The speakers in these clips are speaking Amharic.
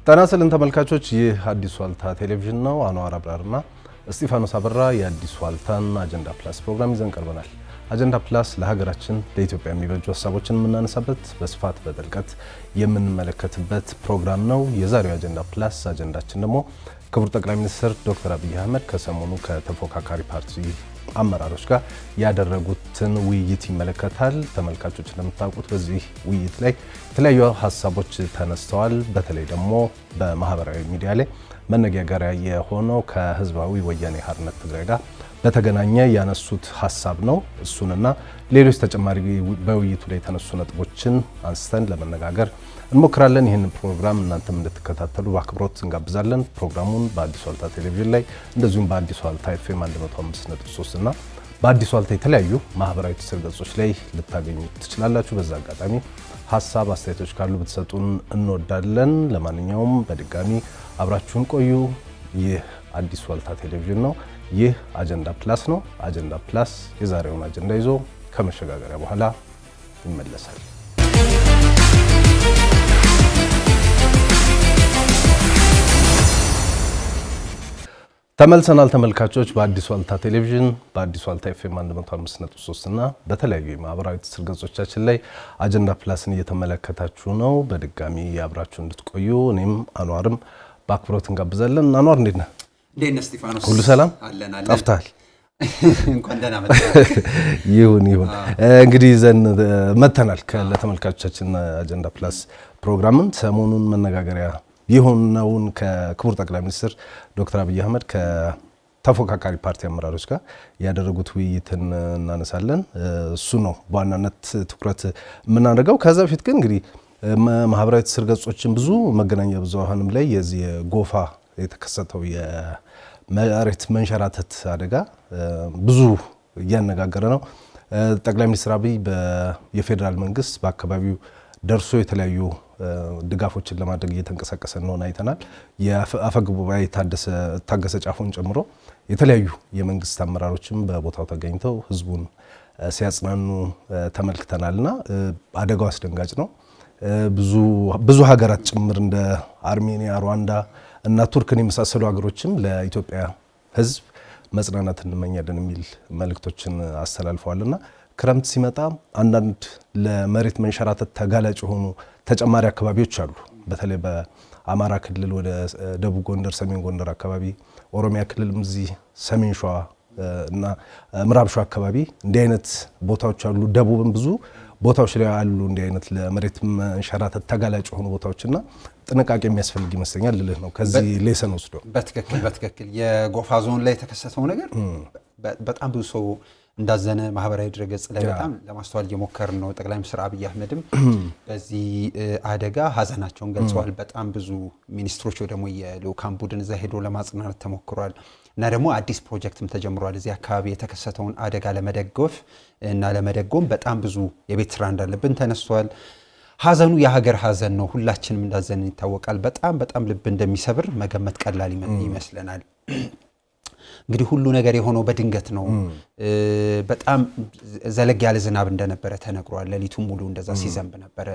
ጤና ይስጥልን ተመልካቾች፣ ይህ አዲስ ዋልታ ቴሌቪዥን ነው። አንዋር አብራርና እስጢፋኖስ አበራ የአዲስ ዋልታን አጀንዳ ፕላስ ፕሮግራም ይዘን ቀርበናል። አጀንዳ ፕላስ ለሀገራችን ለኢትዮጵያ የሚበጁ ሀሳቦችን የምናነሳበት በስፋት በጥልቀት የምንመለከትበት ፕሮግራም ነው። የዛሬው አጀንዳ ፕላስ አጀንዳችን ደግሞ ክቡር ጠቅላይ ሚኒስትር ዶክተር አብይ አህመድ ከሰሞኑ ከተፎካካሪ ፓርቲ አመራሮች ጋር ያደረጉትን ውይይት ይመለከታል። ተመልካቾች እንደምታውቁት በዚህ ውይይት ላይ የተለያዩ ሀሳቦች ተነስተዋል። በተለይ ደግሞ በማህበራዊ ሚዲያ ላይ መነጋገሪያ የሆነው ከህዝባዊ ወያኔ ሓርነት ትግራይ ጋር በተገናኘ ያነሱት ሀሳብ ነው። እሱንና ሌሎች ተጨማሪ በውይይቱ ላይ የተነሱ ነጥቦችን አንስተን ለመነጋገር እንሞክራለን። ይህንን ፕሮግራም እናንተም እንድትከታተሉ በአክብሮት እንጋብዛለን። ፕሮግራሙን በአዲስ ዋልታ ቴሌቪዥን ላይ እንደዚሁም በአዲስ ዋልታ ኤፍኤም 105.3 እና በአዲስ ዋልታ የተለያዩ ማህበራዊ ትስስር ገጾች ላይ ልታገኙ ትችላላችሁ። በዛ አጋጣሚ ሀሳብ አስተያየቶች ካሉ ብትሰጡን እንወዳለን። ለማንኛውም በድጋሚ አብራችሁን ቆዩ። ይህ አዲስ ዋልታ ቴሌቪዥን ነው። ይህ አጀንዳ ፕላስ ነው። አጀንዳ ፕላስ የዛሬውን አጀንዳ ይዞ ከመሸጋገሪያ በኋላ ይመለሳል። ተመልሰናል ተመልካቾች። በአዲስ ዋልታ ቴሌቪዥን በአዲስ ዋልታ ኤፍኤም 105.3 እና በተለያዩ የማህበራዊ ትስስር ገጾቻችን ላይ አጀንዳ ፕላስን እየተመለከታችሁ ነው። በድጋሚ አብራችሁ እንድትቆዩ እኔም አኗርም በአክብሮት እንጋብዛለን። አኗር እንዴት ነህ? እንዴት ነህ እስጢፋኖስ? ሁሉ ሰላም? አለን አለን። ጠፍተሃል። እንኳን ደህና መጣህ። ይሁን ይሁን። እንግዲህ ይዘን መተናል ለተመልካቾቻችን አጀንዳ ፕላስ ፕሮግራምን ሰሞኑን መነጋገሪያ የሆነውን ከክቡር ጠቅላይ ሚኒስትር ዶክተር አብይ አህመድ ከተፎካካሪ ፓርቲ አመራሮች ጋር ያደረጉት ውይይትን እናነሳለን። እሱ ነው በዋናነት ትኩረት የምናደርገው። ከዛ በፊት ግን እንግዲህ ማህበራዊ ትስስር ገጾችን ብዙ መገናኛ ብዙሃንም ላይ የዚህ የጎፋ የተከሰተው የመሬት መንሸራተት አደጋ ብዙ እያነጋገረ ነው። ጠቅላይ ሚኒስትር አብይ የፌዴራል መንግስት በአካባቢው ደርሶ የተለያዩ ድጋፎችን ለማድረግ እየተንቀሳቀሰ እንደሆነ አይተናል። የአፈ ጉባኤ ታገሰ ጫፎን ጨምሮ የተለያዩ የመንግስት አመራሮችም በቦታው ተገኝተው ህዝቡን ሲያጽናኑ ተመልክተናልና አደጋው አስደንጋጭ ነው። ብዙ ሀገራት ጭምር እንደ አርሜኒያ፣ ሩዋንዳ እና ቱርክን የመሳሰሉ ሀገሮችም ለኢትዮጵያ ህዝብ መጽናናት እንመኛለን የሚል መልእክቶችን አስተላልፈዋልና ክረምት ሲመጣ አንዳንድ ለመሬት መንሸራተት ተጋላጭ የሆኑ ተጨማሪ አካባቢዎች አሉ። በተለይ በአማራ ክልል ወደ ደቡብ ጎንደር፣ ሰሜን ጎንደር አካባቢ፣ ኦሮሚያ ክልልም እዚህ ሰሜን ሸዋ እና ምዕራብ ሸዋ አካባቢ እንዲህ አይነት ቦታዎች አሉ። ደቡብም ብዙ ቦታዎች ላይ አሉ እንዲህ አይነት ለመሬት መንሸራተት ተጋላጭ የሆኑ ቦታዎችና ጥንቃቄ የሚያስፈልግ ይመስለኛል ልልህ ነው። ከዚህ ሌሰን ወስዶ በትክክል በትክክል የጎፋ ዞን ላይ የተከሰተው ነገር በጣም ብዙ ሰው እንዳዘነ ማህበራዊ ድረገጽ ላይ በጣም ለማስተዋል እየሞከርን ነው። ጠቅላይ ሚኒስትር አብይ አህመድም በዚህ አደጋ ሀዘናቸውን ገልጸዋል። በጣም ብዙ ሚኒስትሮች ወይ ደግሞ የልኡካን ቡድን እዛ ሄዶ ለማጽናናት ተሞክሯል እና ደግሞ አዲስ ፕሮጀክትም ተጀምሯል። እዚህ አካባቢ የተከሰተውን አደጋ ለመደገፍ እና ለመደጎም በጣም ብዙ የቤት ስራ እንዳለብን ተነስቷል። ሀዘኑ የሀገር ሀዘን ነው። ሁላችንም እንዳዘንን ይታወቃል። በጣም በጣም ልብ እንደሚሰብር መገመት ቀላል ይመስለናል። እንግዲህ ሁሉ ነገር የሆነው በድንገት ነው። በጣም ዘለግ ያለ ዝናብ እንደነበረ ተነግሯል። ሌሊቱን ሙሉ እንደዛ ሲዘንብ ነበረ።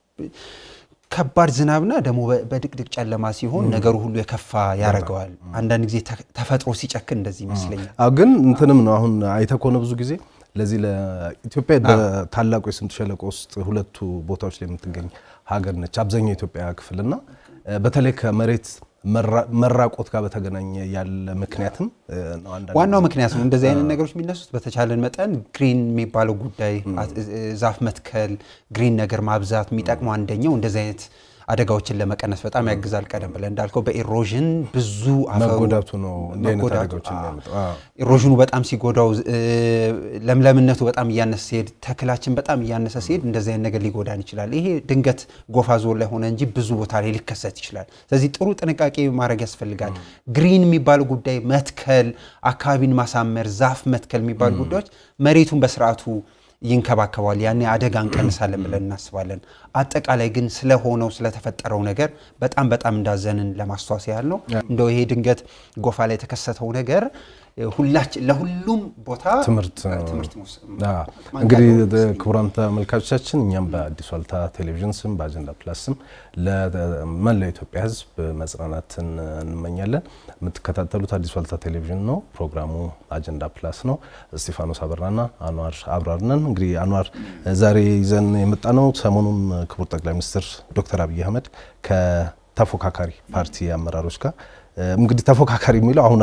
ከባድ ዝናብና ደግሞ በድቅድቅ ጨለማ ሲሆን ነገሩ ሁሉ የከፋ ያደርገዋል። አንዳንድ ጊዜ ተፈጥሮ ሲጨክን እንደዚህ ይመስለኛል። ግን እንትንም ነው አሁን አይተህ ከሆነ ብዙ ጊዜ ለዚህ ለኢትዮጵያ በታላቁ የስምጥ ሸለቆ ውስጥ ሁለቱ ቦታዎች ላይ የምትገኝ ሀገር ነች አብዛኛው የኢትዮጵያ ክፍልና በተለይ ከመሬት መራቆት ጋር በተገናኘ ያለ ምክንያትም ዋናው ምክንያት ነው። እንደዚህ አይነት ነገሮች የሚነሱት በተቻለን መጠን ግሪን የሚባለው ጉዳይ ዛፍ መትከል፣ ግሪን ነገር ማብዛት የሚጠቅመው አንደኛው እንደዚህ አይነት አደጋዎችን ለመቀነስ በጣም ያግዛል። ቀደም ብለን እንዳልከው በኢሮዥን ብዙ መጎዳቱ ነው እንዲህ አይነት አደጋዎችን የሚያመጣው። ኢሮዥኑ በጣም ሲጎዳው፣ ለምለምነቱ በጣም እያነሰ ሲሄድ፣ ተክላችን በጣም እያነሰ ሲሄድ እንደዚህ አይነት ነገር ሊጎዳን ይችላል። ይሄ ድንገት ጎፋ ዞን ላይ ሆነ እንጂ ብዙ ቦታ ላይ ሊከሰት ይችላል። ስለዚህ ጥሩ ጥንቃቄ ማድረግ ያስፈልጋል። ግሪን የሚባለው ጉዳይ መትከል፣ አካባቢን ማሳመር፣ ዛፍ መትከል የሚባሉ ጉዳዮች መሬቱን በስርዓቱ ይንከባከባል። ያኔ አደጋ እንቀንሳለን ብለን እናስባለን። አጠቃላይ ግን ስለሆነው ስለተፈጠረው ነገር በጣም በጣም እንዳዘንን ለማስታወስ ያህል ነው። እንደው ይሄ ድንገት ጎፋ ላይ የተከሰተው ነገር ሁላችን ለሁሉም ቦታ ትምህርት ትምህርት መውሰድ እንግዲህ ክቡራን ተመልካቾቻችን እኛም በአዲስ ዋልታ ቴሌቪዥን ስም በአጀንዳ ፕላስ ስም ለመላው ኢትዮጵያ ሕዝብ መጽናናትን እንመኛለን። የምትከታተሉት አዲስ ዋልታ ቴሌቪዥን ነው። ፕሮግራሙ አጀንዳ ፕላስ ነው። እስጢፋኖስ አበራና አንዋር አብራር ነን። እንግዲህ አንዋር ዛሬ ይዘን የመጣ ነው ሰሞኑን ክቡር ጠቅላይ ሚኒስትር ዶክተር አብይ አህመድ ከተፎካካሪ ፓርቲ አመራሮች ጋር እንግዲህ ተፎካካሪ የሚለው አሁን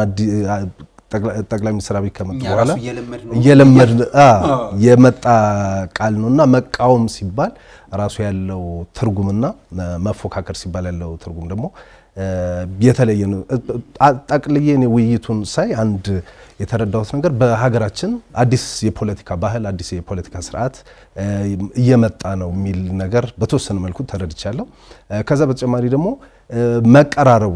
ጠቅላይ ሚኒስትር አብይ ከመጡ በኋላ እየለመድ የመጣ ቃል ነው እና መቃወም ሲባል ራሱ ያለው ትርጉምና መፎካከር ሲባል ያለው ትርጉም ደግሞ የተለየ ነው። ጠቅልዬ እኔ ውይይቱን ሳይ አንድ የተረዳሁት ነገር በሀገራችን አዲስ የፖለቲካ ባህል፣ አዲስ የፖለቲካ ስርዓት እየመጣ ነው የሚል ነገር በተወሰነ መልኩ ተረድቻለሁ። ከዛ በተጨማሪ ደግሞ መቀራረቡ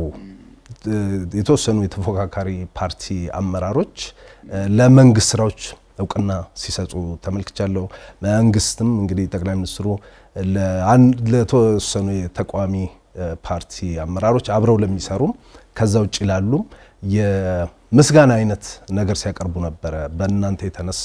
የተወሰኑ የተፎካካሪ ፓርቲ አመራሮች ለመንግስት ስራዎች እውቅና ሲሰጡ ተመልክቻለሁ። መንግስትም እንግዲህ ጠቅላይ ሚኒስትሩ ለተወሰኑ የተቃዋሚ ፓርቲ አመራሮች አብረው ለሚሰሩም ከዛ ውጭ ላሉም የምስጋና አይነት ነገር ሲያቀርቡ ነበረ። በእናንተ የተነሳ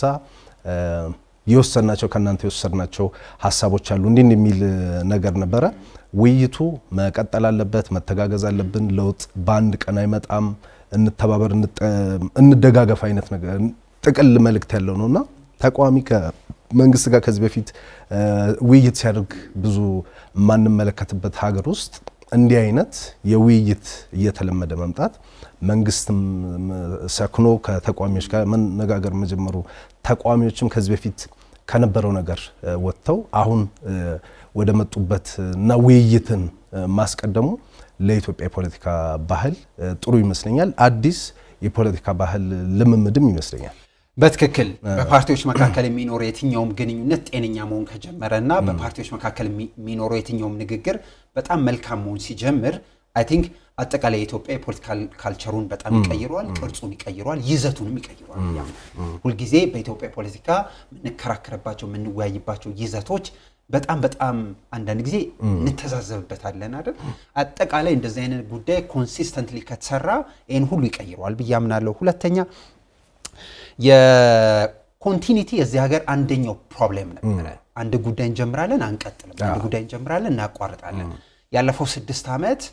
የወሰድናቸው ከእናንተ የወሰድናቸው ሀሳቦች አሉ እንዲህ የሚል ነገር ነበረ። ውይይቱ መቀጠል አለበት፣ መተጋገዝ አለብን። ለውጥ በአንድ ቀን አይመጣም። እንተባበር፣ እንደጋገፍ አይነት ነገር ጥቅል መልእክት ያለው ነው እና ተቃዋሚ ከመንግስት ጋር ከዚህ በፊት ውይይት ሲያደርግ ብዙ የማንመለከትበት ሀገር ውስጥ እንዲህ አይነት የውይይት እየተለመደ መምጣት መንግስትም ሰክኖ ከተቃዋሚዎች ጋር መነጋገር መጀመሩ ተቃዋሚዎችም ከዚህ በፊት ከነበረው ነገር ወጥተው አሁን ወደ መጡበት እና ውይይትን ማስቀደሙ ለኢትዮጵያ የፖለቲካ ባህል ጥሩ ይመስለኛል። አዲስ የፖለቲካ ባህል ልምምድም ይመስለኛል። በትክክል በፓርቲዎች መካከል የሚኖረው የትኛውም ግንኙነት ጤነኛ መሆን ከጀመረ እና በፓርቲዎች መካከል የሚኖረው የትኛውም ንግግር በጣም መልካም መሆን ሲጀምር አይ ቲንክ አጠቃላይ የኢትዮጵያ የፖለቲካል ካልቸሩን በጣም ይቀይረዋል፣ ቅርጹን ይቀይረዋል፣ ይዘቱንም ይቀይረዋል። ሁልጊዜ በኢትዮጵያ ፖለቲካ የምንከራከርባቸው የምንወያይባቸው ይዘቶች በጣም በጣም አንዳንድ ጊዜ እንተዛዘብበታለን አይደል? አጠቃላይ እንደዚህ አይነት ጉዳይ ኮንሲስተንትሊ ከተሰራ ይህን ሁሉ ይቀይረዋል ብዬ አምናለሁ። ሁለተኛ የኮንቲኒቲ የዚህ ሀገር አንደኛው ፕሮብሌም ነበረ። አንድ ጉዳይ እንጀምራለን፣ አንቀጥልም። አንድ ጉዳይ እንጀምራለን፣ እናቋርጣለን። ያለፈው ስድስት ዓመት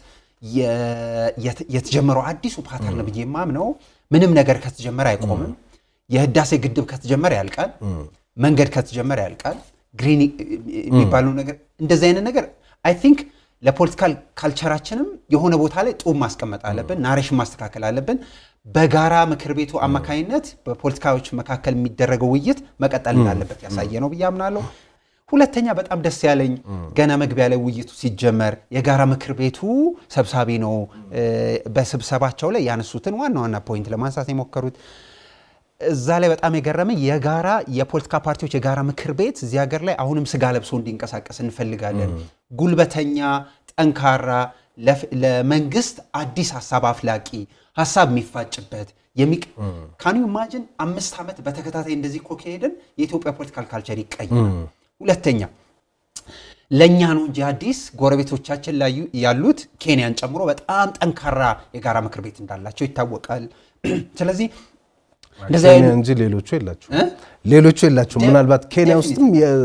የተጀመረው አዲሱ ፓተርን ብዬ የማምነው ምንም ነገር ከተጀመረ አይቆምም። የህዳሴ ግድብ ከተጀመረ ያልቃል። መንገድ ከተጀመረ ያልቃል። ግሪን የሚባለው ነገር እንደዚህ አይነት ነገር አይ ቲንክ ለፖለቲካል ካልቸራችንም የሆነ ቦታ ላይ ጡብ ማስቀመጥ አለብን። ናሬሽን ማስተካከል አለብን። በጋራ ምክር ቤቱ አማካኝነት በፖለቲካዎች መካከል የሚደረገው ውይይት መቀጠል እንዳለበት ያሳየ ነው ብዬ አምናለሁ። ሁለተኛ በጣም ደስ ያለኝ ገና መግቢያ ላይ ውይይቱ ሲጀመር የጋራ ምክር ቤቱ ሰብሳቢ ነው በስብሰባቸው ላይ ያነሱትን ዋና ዋና ፖይንት ለማንሳት የሞከሩት እዛ ላይ በጣም የገረመኝ የጋራ የፖለቲካ ፓርቲዎች የጋራ ምክር ቤት እዚህ ሀገር ላይ አሁንም ስጋ ለብሶ እንዲንቀሳቀስ እንፈልጋለን። ጉልበተኛ፣ ጠንካራ፣ ለመንግስት አዲስ ሀሳብ አፍላቂ ሀሳብ የሚፋጭበት ካን ዩ ኢማጂን አምስት ዓመት በተከታታይ እንደዚህ እኮ ከሄድን የኢትዮጵያ ፖለቲካል ካልቸር ይቀይራል። ሁለተኛ ለእኛ ነው እንጂ አዲስ ጎረቤቶቻችን ላይ ያሉት ኬንያን ጨምሮ በጣም ጠንካራ የጋራ ምክር ቤት እንዳላቸው ይታወቃል። ስለዚህ ኬንያ እንጂ ሌሎቹ የላቸው ሌሎቹ የላቸው። ምናልባት ኬንያ ውስጥም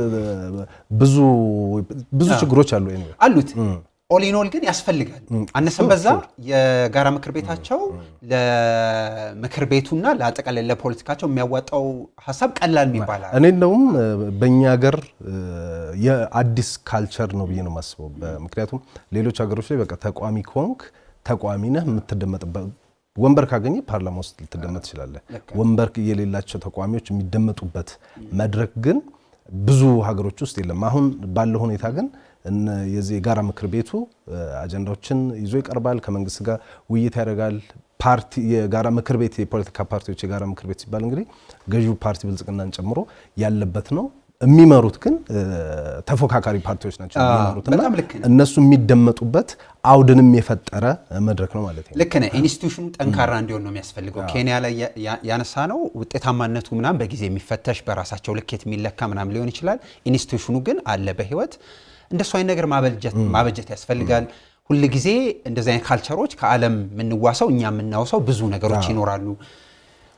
ብዙ ብዙ ችግሮች አሉ አሉት። ኦሊኖል ግን ያስፈልጋል። አነሰም በዛ የጋራ ምክር ቤታቸው ለምክር ቤቱና ለአጠቃላይ ለፖለቲካቸው የሚያዋጣው ሀሳብ ቀላል የሚባል እኔ እንደውም በእኛ ሀገር የአዲስ ካልቸር ነው ብዬ ነው የማስበው። ምክንያቱም ሌሎች ሀገሮች ላይ በቃ ተቋሚ ከሆንክ ተቋሚ ነህ የምትደመጥበት ወንበር ካገኘ ፓርላማ ውስጥ ልትደመጥ ትችላለህ። ወንበር የሌላቸው ተቃዋሚዎች የሚደመጡበት መድረክ ግን ብዙ ሀገሮች ውስጥ የለም። አሁን ባለው ሁኔታ ግን የዚህ የጋራ ምክር ቤቱ አጀንዳዎችን ይዞ ይቀርባል፣ ከመንግስት ጋር ውይይት ያደርጋል። ፓርቲ የጋራ ምክር ቤት የፖለቲካ ፓርቲዎች የጋራ ምክር ቤት ሲባል እንግዲህ ገዢው ፓርቲ ብልጽግናን ጨምሮ ያለበት ነው። የሚመሩት ግን ተፎካካሪ ፓርቲዎች ናቸው የሚመሩትና እነሱ የሚደመጡበት አውድንም የፈጠረ መድረክ ነው ማለት ነው። ልክ ነህ። ኢንስቲቱሽኑ ጠንካራ እንዲሆን ነው የሚያስፈልገው። ኬንያ ላይ ያነሳ ነው ውጤታማነቱ ምናምን በጊዜ የሚፈተሽ በራሳቸው ልኬት የሚለካ ምናምን ሊሆን ይችላል። ኢንስቲቱሽኑ ግን አለ በህይወት እንደሱ አይነት ነገር ማበጀት ያስፈልጋል። ሁል ጊዜ እንደዚህ አይነት ካልቸሮች ከዓለም የምንዋሰው እኛ የምናውሰው ብዙ ነገሮች ይኖራሉ።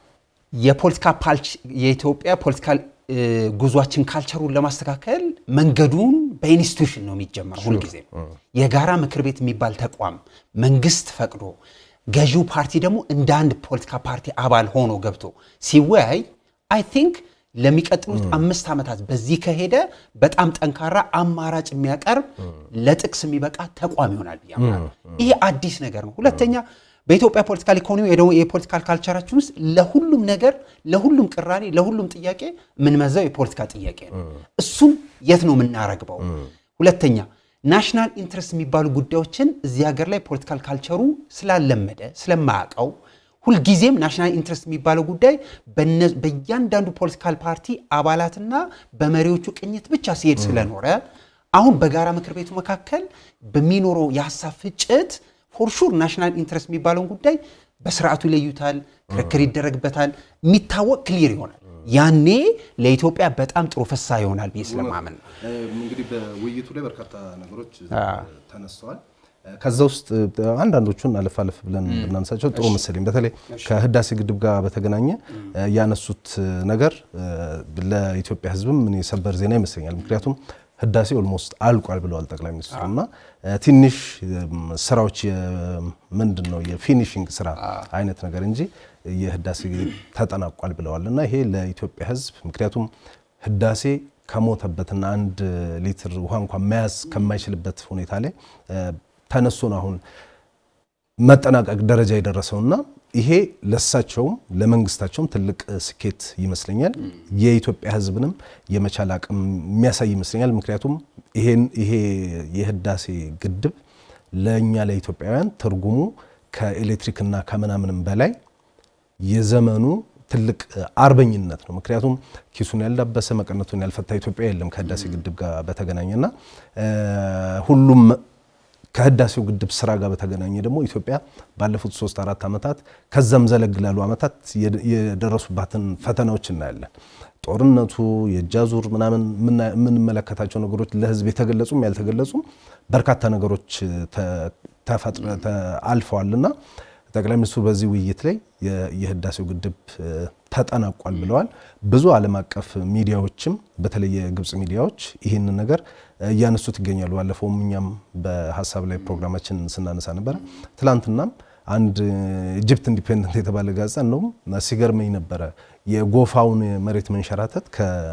የፖለቲካ የኢትዮጵያ ፖለቲካል ጉዟችን ካልቸሩን ለማስተካከል መንገዱን በኢንስቲቱሽን ነው የሚጀመር። ሁልጊዜ የጋራ ምክር ቤት የሚባል ተቋም መንግስት ፈቅዶ ገዢው ፓርቲ ደግሞ እንደ አንድ ፖለቲካ ፓርቲ አባል ሆኖ ገብቶ ሲወያይ አይ ቲንክ ለሚቀጥሉት አምስት ዓመታት በዚህ ከሄደ በጣም ጠንካራ አማራጭ የሚያቀርብ ለጥቅስ የሚበቃ ተቋም ይሆናል ብዬ አምናለሁ። ይሄ አዲስ ነገር ነው። ሁለተኛ በኢትዮጵያ ፖለቲካል ኢኮኖሚ ወይ ደግሞ የፖለቲካል ካልቸራችን ውስጥ ለሁሉም ነገር፣ ለሁሉም ቅራኔ፣ ለሁሉም ጥያቄ የምንመዘው የፖለቲካ ጥያቄ ነው። እሱም የት ነው የምናረግበው? ሁለተኛ ናሽናል ኢንትረስት የሚባሉ ጉዳዮችን እዚህ ሀገር ላይ ፖለቲካል ካልቸሩ ስላለመደ ስለማያውቀው ሁልጊዜም ናሽናል ኢንትረስት የሚባለው ጉዳይ በእያንዳንዱ ፖለቲካል ፓርቲ አባላትና በመሪዎቹ ቅኝት ብቻ ሲሄድ ስለኖረ አሁን በጋራ ምክር ቤቱ መካከል በሚኖረው የሀሳብ ፍጭት ፎርሹር ናሽናል ኢንትረስት የሚባለውን ጉዳይ በስርዓቱ ይለዩታል፣ ክርክር ይደረግበታል፣ የሚታወቅ ክሊር ይሆናል። ያኔ ለኢትዮጵያ በጣም ጥሩ ፍሳ ይሆናል ብዬ ስለማመን ነው። እንግዲህ በውይይቱ ላይ በርካታ ነገሮች ተነስተዋል። ከዛ ውስጥ አንዳንዶቹን አለፍ አለፍ ብለን ብናነሳቸው ጥሩ መሰለኝ። በተለይ ከህዳሴ ግድብ ጋር በተገናኘ ያነሱት ነገር ለኢትዮጵያ ሕዝብም ምን የሰበር ዜና ይመስለኛል። ምክንያቱም ህዳሴ ኦልሞስት አልቋል ብለዋል ጠቅላይ ሚኒስትሩ እና ትንሽ ስራዎች ምንድን ነው የፊኒሽንግ ስራ አይነት ነገር እንጂ የህዳሴ ተጠናቋል ብለዋል እና ይሄ ለኢትዮጵያ ሕዝብ ምክንያቱም ህዳሴ ከሞተበትና አንድ ሊትር ውሃ እንኳን መያዝ ከማይችልበት ሁኔታ ላይ ተነስቶ ነው አሁን መጠናቀቅ ደረጃ የደረሰውና ይሄ ለሳቸውም ለመንግስታቸውም ትልቅ ስኬት ይመስለኛል። የኢትዮጵያ ህዝብንም የመቻል አቅም የሚያሳይ ይመስለኛል። ምክንያቱም ይሄ የህዳሴ ግድብ ለእኛ ለኢትዮጵያውያን ትርጉሙ ከኤሌክትሪክና ከምናምንም በላይ የዘመኑ ትልቅ አርበኝነት ነው። ምክንያቱም ኪሱን ያልዳበሰ መቀነቱን ያልፈታ ኢትዮጵያ የለም ከህዳሴ ግድብ ጋር በተገናኘና ሁሉም ከህዳሴው ግድብ ስራ ጋር በተገናኘ ደግሞ ኢትዮጵያ ባለፉት ሶስት አራት ዓመታት ከዛም ዘለግ ላሉ ዓመታት የደረሱባትን ፈተናዎች እናያለን። ጦርነቱ፣ የእጃዙር ምናምን የምንመለከታቸው ነገሮች ለህዝብ የተገለጹም ያልተገለጹም በርካታ ነገሮች አልፈዋልና ጠቅላይ ሚኒስትሩ በዚህ ውይይት ላይ የህዳሴው ግድብ ተጠናቋል ብለዋል። ብዙ ዓለም አቀፍ ሚዲያዎችም በተለይ የግብፅ ሚዲያዎች ይህንን ነገር እያነሱት ይገኛሉ። ባለፈውም እኛም በሀሳብ ላይ ፕሮግራማችን ስናነሳ ነበረ። ትላንትናም አንድ ኢጅፕት ኢንዲፔንደንት የተባለ ጋዜጣ እንደውም ሲገርመኝ ነበረ የጎፋውን መሬት መንሸራተት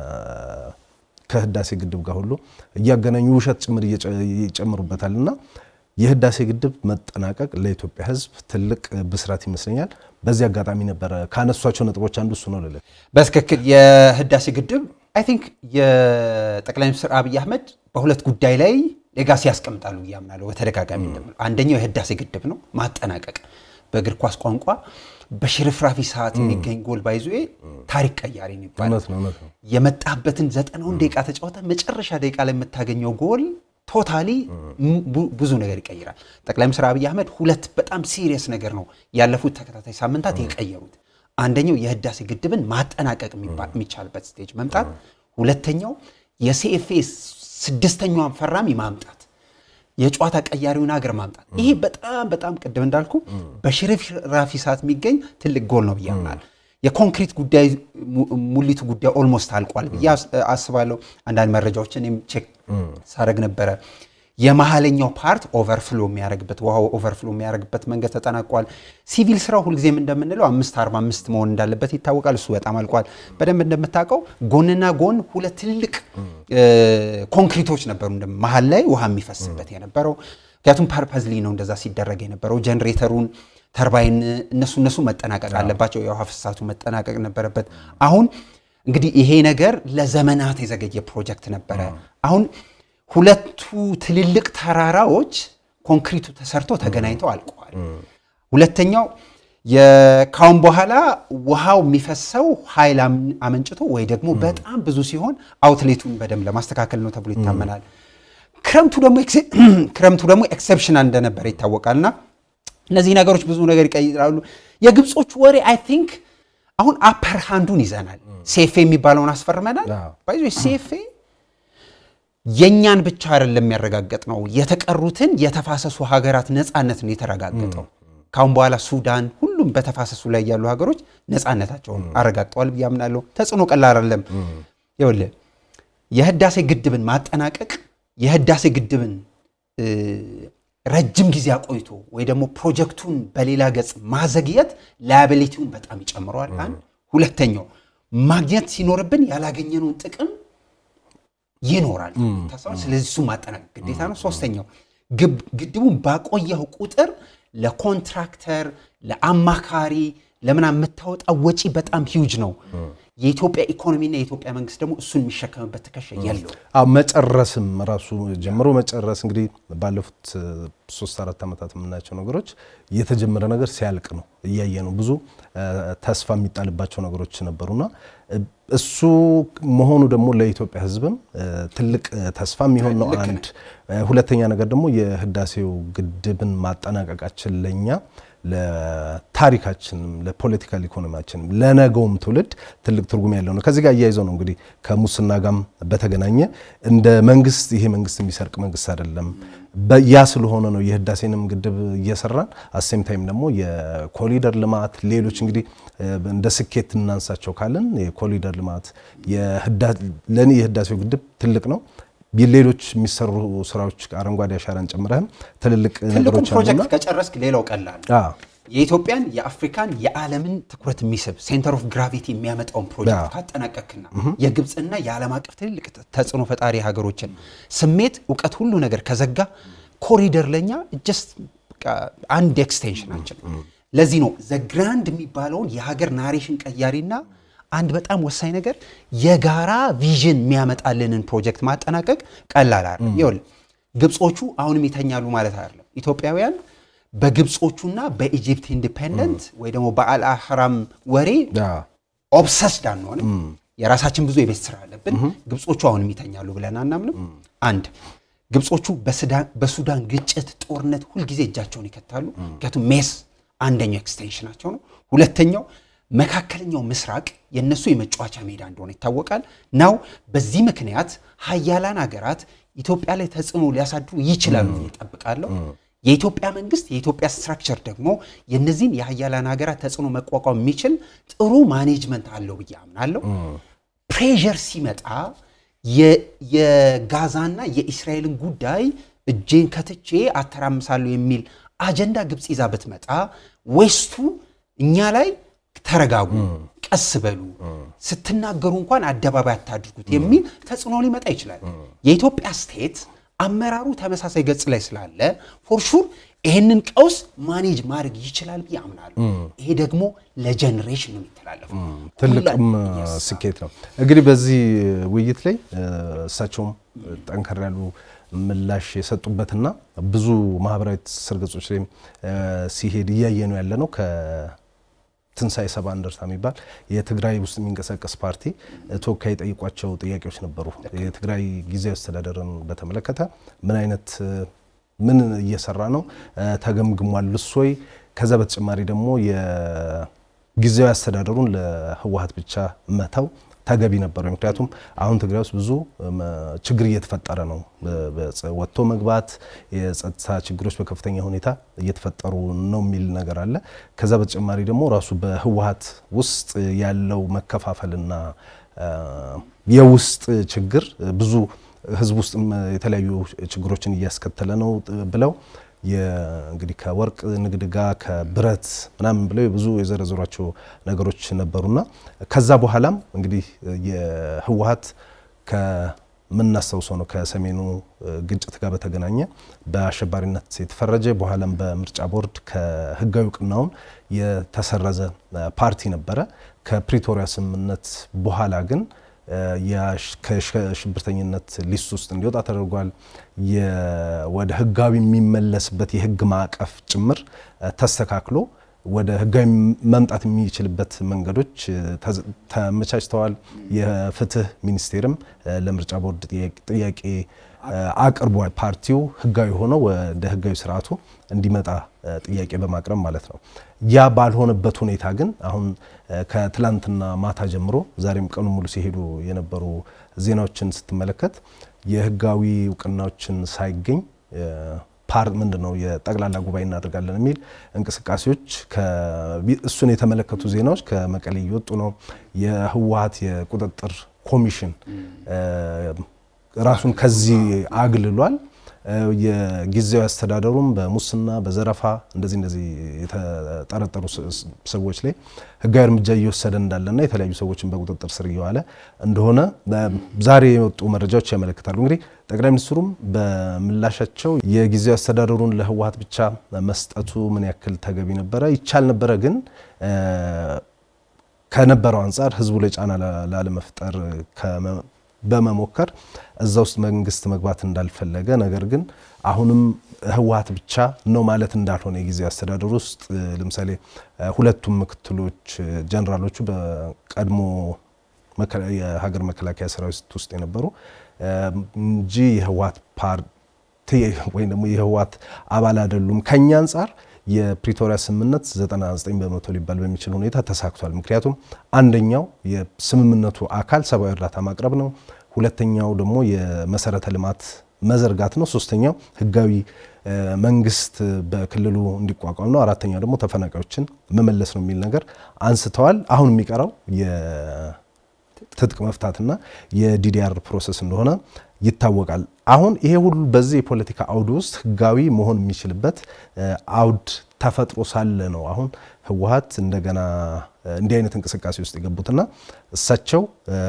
ከህዳሴ ግድብ ጋር ሁሉ እያገናኙ ውሸት ጭምር ይጨምሩበታል እና የህዳሴ ግድብ መጠናቀቅ ለኢትዮጵያ ህዝብ ትልቅ ብስራት ይመስለኛል። በዚህ አጋጣሚ ነበረ ካነሷቸው ነጥቦች አንዱ እሱ ነው ልል በትክክል የህዳሴ ግድብ አይ ቲንክ የጠቅላይ ሚኒስትር አብይ አህመድ በሁለት ጉዳይ ላይ ሌጋሲ ያስቀምጣሉ እያምናለሁ በተደጋጋሚ እንደምለው አንደኛው የህዳሴ ግድብ ነው ማጠናቀቅ በእግር ኳስ ቋንቋ በሽርፍራፊ ሰዓት የሚገኝ ጎል ባይዞ ታሪክ ቀያሪ ነው ይባላል። የመጣበትን ዘጠናውን ደቂቃ ተጫወተ መጨረሻ ደቂቃ ላይ የምታገኘው ጎል ቶታሊ ብዙ ነገር ይቀይራል። ጠቅላይ ሚኒስትር አብይ አህመድ ሁለት በጣም ሲሪየስ ነገር ነው ያለፉት ተከታታይ ሳምንታት የቀየሩት። አንደኛው የህዳሴ ግድብን ማጠናቀቅ የሚቻልበት ስቴጅ መምጣት፣ ሁለተኛው የሲኤፍኤ ስድስተኛዋን ፈራሚ ማምጣት፣ የጨዋታ ቀያሪውን ሀገር ማምጣት። ይሄ በጣም በጣም ቅድም እንዳልኩ በሽርፍራፊ ሰዓት የሚገኝ ትልቅ ጎል ነው ብዬ አምናለሁ። የኮንክሪት ጉዳይ ሙሊቱ ጉዳይ ኦልሞስት አልቋል ብዬ አስባለሁ። አንዳንድ መረጃዎችን እኔም ቼክ ሳደርግ ነበረ። የመሀለኛው ፓርት ኦቨርፍሎ የሚያደርግበት ውሃው ኦቨርፍሎ የሚያደርግበት መንገድ ተጠናቋል። ሲቪል ስራው ሁልጊዜም እንደምንለው አምስት አርባ አምስት መሆን እንዳለበት ይታወቃል። እሱ በጣም አልቋል። በደንብ እንደምታውቀው ጎንና ጎን ሁለት ትልልቅ ኮንክሪቶች ነበሩ መሀል ላይ ውሃ የሚፈስበት የነበረው ምክንያቱም ፐርፐዝሊ ነው እንደዛ ሲደረግ የነበረው ጀኔሬተሩን ተርባይን እነሱ እነሱ መጠናቀቅ አለባቸው። የውሃ ፍሳቱ መጠናቀቅ ነበረበት። አሁን እንግዲህ ይሄ ነገር ለዘመናት የዘገየ ፕሮጀክት ነበረ። አሁን ሁለቱ ትልልቅ ተራራዎች ኮንክሪቱ ተሰርቶ ተገናኝተው አልቀዋል። ሁለተኛው ካሁን በኋላ ውሃው የሚፈሰው ኃይል አመንጭቶ ወይ ደግሞ በጣም ብዙ ሲሆን አውትሌቱን በደንብ ለማስተካከል ነው ተብሎ ይታመናል። ክረምቱ ደግሞ ኤክሰፕሽናል እንደነበረ ይታወቃልና እነዚህ ነገሮች ብዙ ነገር ይቀይራሉ። የግብጾቹ ወሬ አይ ቲንክ አሁን አፐር ሃንዱን ይዘናል። ሴፌ የሚባለውን አስፈርመናል። ባይዞ ሴፌ የእኛን ብቻ አይደለም የሚያረጋገጥ ነው፣ የተቀሩትን የተፋሰሱ ሀገራት ነፃነት ነው የተረጋገጠው። ካሁን በኋላ ሱዳን፣ ሁሉም ሁሉም በተፋሰሱ ላይ ያሉ ሀገሮች ነፃነታቸውን አረጋግጠዋል ብዬ አምናለሁ። ተጽዕኖ ቀላል አይደለም። ይኸውልህ የህዳሴ ግድብን ማጠናቀቅ የህዳሴ ግድብን ረጅም ጊዜ አቆይቶ ወይ ደግሞ ፕሮጀክቱን በሌላ ገጽ ማዘግየት ላያቢሊቲውን በጣም ይጨምረዋል። አንድ ሁለተኛው ማግኘት ሲኖርብን ያላገኘነውን ጥቅም ይኖራል። ስለዚህ እሱ ማጠናቀቅ ግዴታ ነው። ሶስተኛው ግድቡን ባቆየው ቁጥር ለኮንትራክተር፣ ለአማካሪ ለምናምን የምታወጣው ወጪ በጣም ሂውጅ ነው። የኢትዮጵያ ኢኮኖሚና የኢትዮጵያ መንግስት ደግሞ እሱን የሚሸከምበት ትከሻ የለው። አዎ መጨረስም ራሱ ጀምሮ መጨረስ እንግዲህ ባለፉት ሶስት አራት ዓመታት የምናያቸው ነገሮች የተጀመረ ነገር ሲያልቅ ነው እያየ ነው። ብዙ ተስፋ የሚጣልባቸው ነገሮች ነበሩና እሱ መሆኑ ደግሞ ለኢትዮጵያ ሕዝብም ትልቅ ተስፋ የሚሆን ነው። አንድ ሁለተኛ ነገር ደግሞ የህዳሴው ግድብን ማጠናቀቃችን ለኛ ለታሪካችንም ለፖለቲካል ኢኮኖሚያችንም ለነገውም ትውልድ ትልቅ ትርጉም ያለው ነው። ከዚህ ጋር እያይዘው ነው እንግዲህ ከሙስና ጋም በተገናኘ እንደ መንግስት ይሄ መንግስት የሚሰርቅ መንግስት አይደለም። ያ ስለሆነ ነው የህዳሴንም ግድብ እየሰራን አሴም ታይም ደግሞ የኮሪደር ልማት ሌሎች እንግዲህ እንደ ስኬት እናንሳቸው ካለን የኮሪደር ልማት ለእኔ የህዳሴው ግድብ ትልቅ ነው። ሌሎች የሚሰሩ ስራዎች አረንጓዴ አሻራን ጨምረህም ትልልቅ ነገሮች ፕሮጀክት ከጨረስክ ሌላው ቀላል የኢትዮጵያን የአፍሪካን የዓለምን ትኩረት የሚስብ ሴንተር ኦፍ ግራቪቲ የሚያመጣውን ፕሮጀክት ካጠናቀክና የግብፅና የዓለም አቀፍ ትልልቅ ተጽዕኖ ፈጣሪ ሀገሮችን ስሜት፣ እውቀት፣ ሁሉ ነገር ከዘጋ ኮሪደር ለኛ ጀስት አንድ ኤክስቴንሽናችን። ለዚህ ነው ዘግራንድ የሚባለውን የሀገር ናሬሽን ቀያሪና አንድ በጣም ወሳኝ ነገር የጋራ ቪዥን የሚያመጣልንን ፕሮጀክት ማጠናቀቅ ቀላል አይደለም። ይኸውልህ ግብጾቹ አሁንም ይተኛሉ ማለት አይደለም። ኢትዮጵያውያን በግብጾቹና በኢጂፕት ኢንዲፔንደንት ወይ ደግሞ በአልአህራም ወሬ ኦብሰስድ አንሆንም። የራሳችን ብዙ የቤት ስራ አለብን። ግብጾቹ አሁንም ይተኛሉ ብለን አናምንም። አንድ ግብጾቹ በሱዳን ግጭት፣ ጦርነት ሁልጊዜ እጃቸውን ይከታሉ። ምክንያቱም ሜስ አንደኛው ኤክስቴንሽናቸው ነው። ሁለተኛው መካከለኛው ምስራቅ የነሱ የመጫወቻ ሜዳ እንደሆነ ይታወቃል። ናው በዚህ ምክንያት ሀያላን ሀገራት ኢትዮጵያ ላይ ተጽዕኖ ሊያሳድሩ ይችላሉ እጠብቃለሁ። የኢትዮጵያ መንግስት የኢትዮጵያ ስትራክቸር ደግሞ የነዚህን የሀያላን ሀገራት ተጽዕኖ መቋቋም የሚችል ጥሩ ማኔጅመንት አለው ብዬ አምናለሁ። ፕሬዠር ሲመጣ የጋዛና የኢስራኤልን ጉዳይ እጄን ከትቼ አተራምሳለሁ የሚል አጀንዳ ግብፅ ይዛ ብትመጣ ዌስቱ እኛ ላይ ተረጋጉ፣ ቀስ በሉ፣ ስትናገሩ እንኳን አደባባይ አታድርጉት የሚል ተጽዕኖ ሊመጣ ይችላል። የኢትዮጵያ ስቴት አመራሩ ተመሳሳይ ገጽ ላይ ስላለ ፎርሹር ይህንን ቀውስ ማኔጅ ማድረግ ይችላል ብዬ አምናለሁ። ይሄ ደግሞ ለጀኔሬሽን ነው የሚተላለፈው። ትልቅም ስኬት ነው። እንግዲህ በዚህ ውይይት ላይ እሳቸውም ጠንከር ያሉ ምላሽ የሰጡበትና ብዙ ማህበራዊ ትስስር ገጾች ላይ ሲሄድ እያየ ነው ያለ ነው ትንሣኤ ሰባ እንደርታ የሚባል የትግራይ ውስጥ የሚንቀሳቀስ ፓርቲ ተወካይ የጠይቋቸው ጥያቄዎች ነበሩ። የትግራይ ጊዜያዊ አስተዳደርን በተመለከተ ምን አይነት ምን እየሰራ ነው ተገምግሟል እሶይ? ከዛ በተጨማሪ ደግሞ የጊዜያዊ አስተዳደሩን ለህወሀት ብቻ መተው ተገቢ ነበረ። ምክንያቱም አሁን ትግራይ ውስጥ ብዙ ችግር እየተፈጠረ ነው። ወጥቶ መግባት፣ የጸጥታ ችግሮች በከፍተኛ ሁኔታ እየተፈጠሩ ነው የሚል ነገር አለ። ከዛ በተጨማሪ ደግሞ ራሱ በህወሀት ውስጥ ያለው መከፋፈልና የውስጥ ችግር ብዙ ህዝብ ውስጥ የተለያዩ ችግሮችን እያስከተለ ነው ብለው እንግዲህ ከወርቅ ንግድ ጋር ከብረት ምናምን ብለው ብዙ የዘረዘሯቸው ነገሮች ነበሩና ከዛ በኋላም እንግዲህ የህወሀት ከምናስታውሰው ነው ከሰሜኑ ግጭት ጋር በተገናኘ በአሸባሪነት የተፈረጀ በኋላም በምርጫ ቦርድ ከህጋዊ እውቅናውን የተሰረዘ ፓርቲ ነበረ። ከፕሪቶሪያ ስምምነት በኋላ ግን ከሽብርተኝነት ሊስት ውስጥ እንዲወጣ ተደርጓል። ወደ ህጋዊ የሚመለስበት የህግ ማዕቀፍ ጭምር ተስተካክሎ ወደ ህጋዊ መምጣት የሚችልበት መንገዶች ተመቻችተዋል። የፍትህ ሚኒስቴርም ለምርጫ ቦርድ ጥያቄ አቅርቧል። ፓርቲው ህጋዊ ሆኖ ወደ ህጋዊ ስርዓቱ እንዲመጣ ጥያቄ በማቅረብ ማለት ነው። ያ ባልሆነበት ሁኔታ ግን አሁን ከትላንትና ማታ ጀምሮ ዛሬም ቀኑ ሙሉ ሲሄዱ የነበሩ ዜናዎችን ስትመለከት የህጋዊ እውቅናዎችን ሳይገኝ ፓር ምንድን ነው የጠቅላላ ጉባኤ እናደርጋለን የሚል እንቅስቃሴዎች እሱን የተመለከቱ ዜናዎች ከመቀሌ እየወጡ ነው። የህወሀት የቁጥጥር ኮሚሽን ራሱን ከዚህ አግልሏል። የጊዜያዊ አስተዳደሩም በሙስና በዘረፋ እንደዚህ እንደዚህ የተጠረጠሩ ሰዎች ላይ ህጋዊ እርምጃ እየወሰደ እንዳለና የተለያዩ ሰዎችን በቁጥጥር ስር እየዋለ እንደሆነ ዛሬ የወጡ መረጃዎች ያመለክታሉ። እንግዲህ ጠቅላይ ሚኒስትሩም በምላሻቸው የጊዜያዊ አስተዳደሩን ለህወሀት ብቻ መስጠቱ ምን ያክል ተገቢ ነበረ፣ ይቻል ነበረ፣ ግን ከነበረው አንጻር ህዝቡ ላይ ጫና ላለመፍጠር በመሞከር እዛ ውስጥ መንግስት መግባት እንዳልፈለገ ነገር ግን አሁንም ህወሀት ብቻ ነው ማለት እንዳልሆነ የጊዜ አስተዳደሩ ውስጥ ለምሳሌ ሁለቱም ምክትሎች ጀነራሎቹ በቀድሞ የሀገር መከላከያ ሰራዊት ውስጥ የነበሩ እንጂ የህወሀት ፓርቲ ወይም ደግሞ የህወሀት አባል አይደሉም። ከኛ አንጻር የፕሪቶሪያ ስምምነት 99 በመቶ ሊባል በሚችል ሁኔታ ተሳክቷል። ምክንያቱም አንደኛው የስምምነቱ አካል ሰብአዊ እርዳታ ማቅረብ ነው። ሁለተኛው ደግሞ የመሰረተ ልማት መዘርጋት ነው። ሶስተኛው ህጋዊ መንግስት በክልሉ እንዲቋቋም ነው። አራተኛው ደግሞ ተፈናቃዮችን መመለስ ነው የሚል ነገር አንስተዋል። አሁን የሚቀረው የትጥቅ መፍታትና የዲዲአር ፕሮሰስ እንደሆነ ይታወቃል። አሁን ይሄ ሁሉ በዚህ የፖለቲካ አውድ ውስጥ ህጋዊ መሆን የሚችልበት አውድ ተፈጥሮ ሳለ ነው አሁን ህወሀት እንደገና እንዲህ አይነት እንቅስቃሴ ውስጥ የገቡትና እሳቸው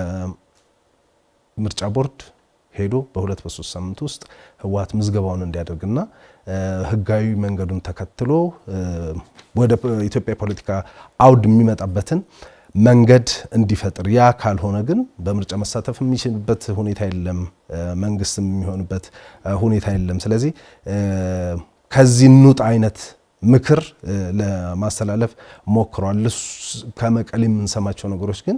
ምርጫ ቦርድ ሄዶ በሁለት በሶስት ሳምንት ውስጥ ህወሀት ምዝገባውን እንዲያደርግና ህጋዊ መንገዱን ተከትሎ ወደ ኢትዮጵያ የፖለቲካ አውድ የሚመጣበትን መንገድ እንዲፈጥር ያ ካልሆነ ግን በምርጫ መሳተፍ የሚችልበት ሁኔታ የለም፣ መንግስት የሚሆንበት ሁኔታ የለም። ስለዚህ ከዚህ ኑጥ አይነት ምክር ለማስተላለፍ ሞክሯል። ከመቀሌ የምንሰማቸው ነገሮች ግን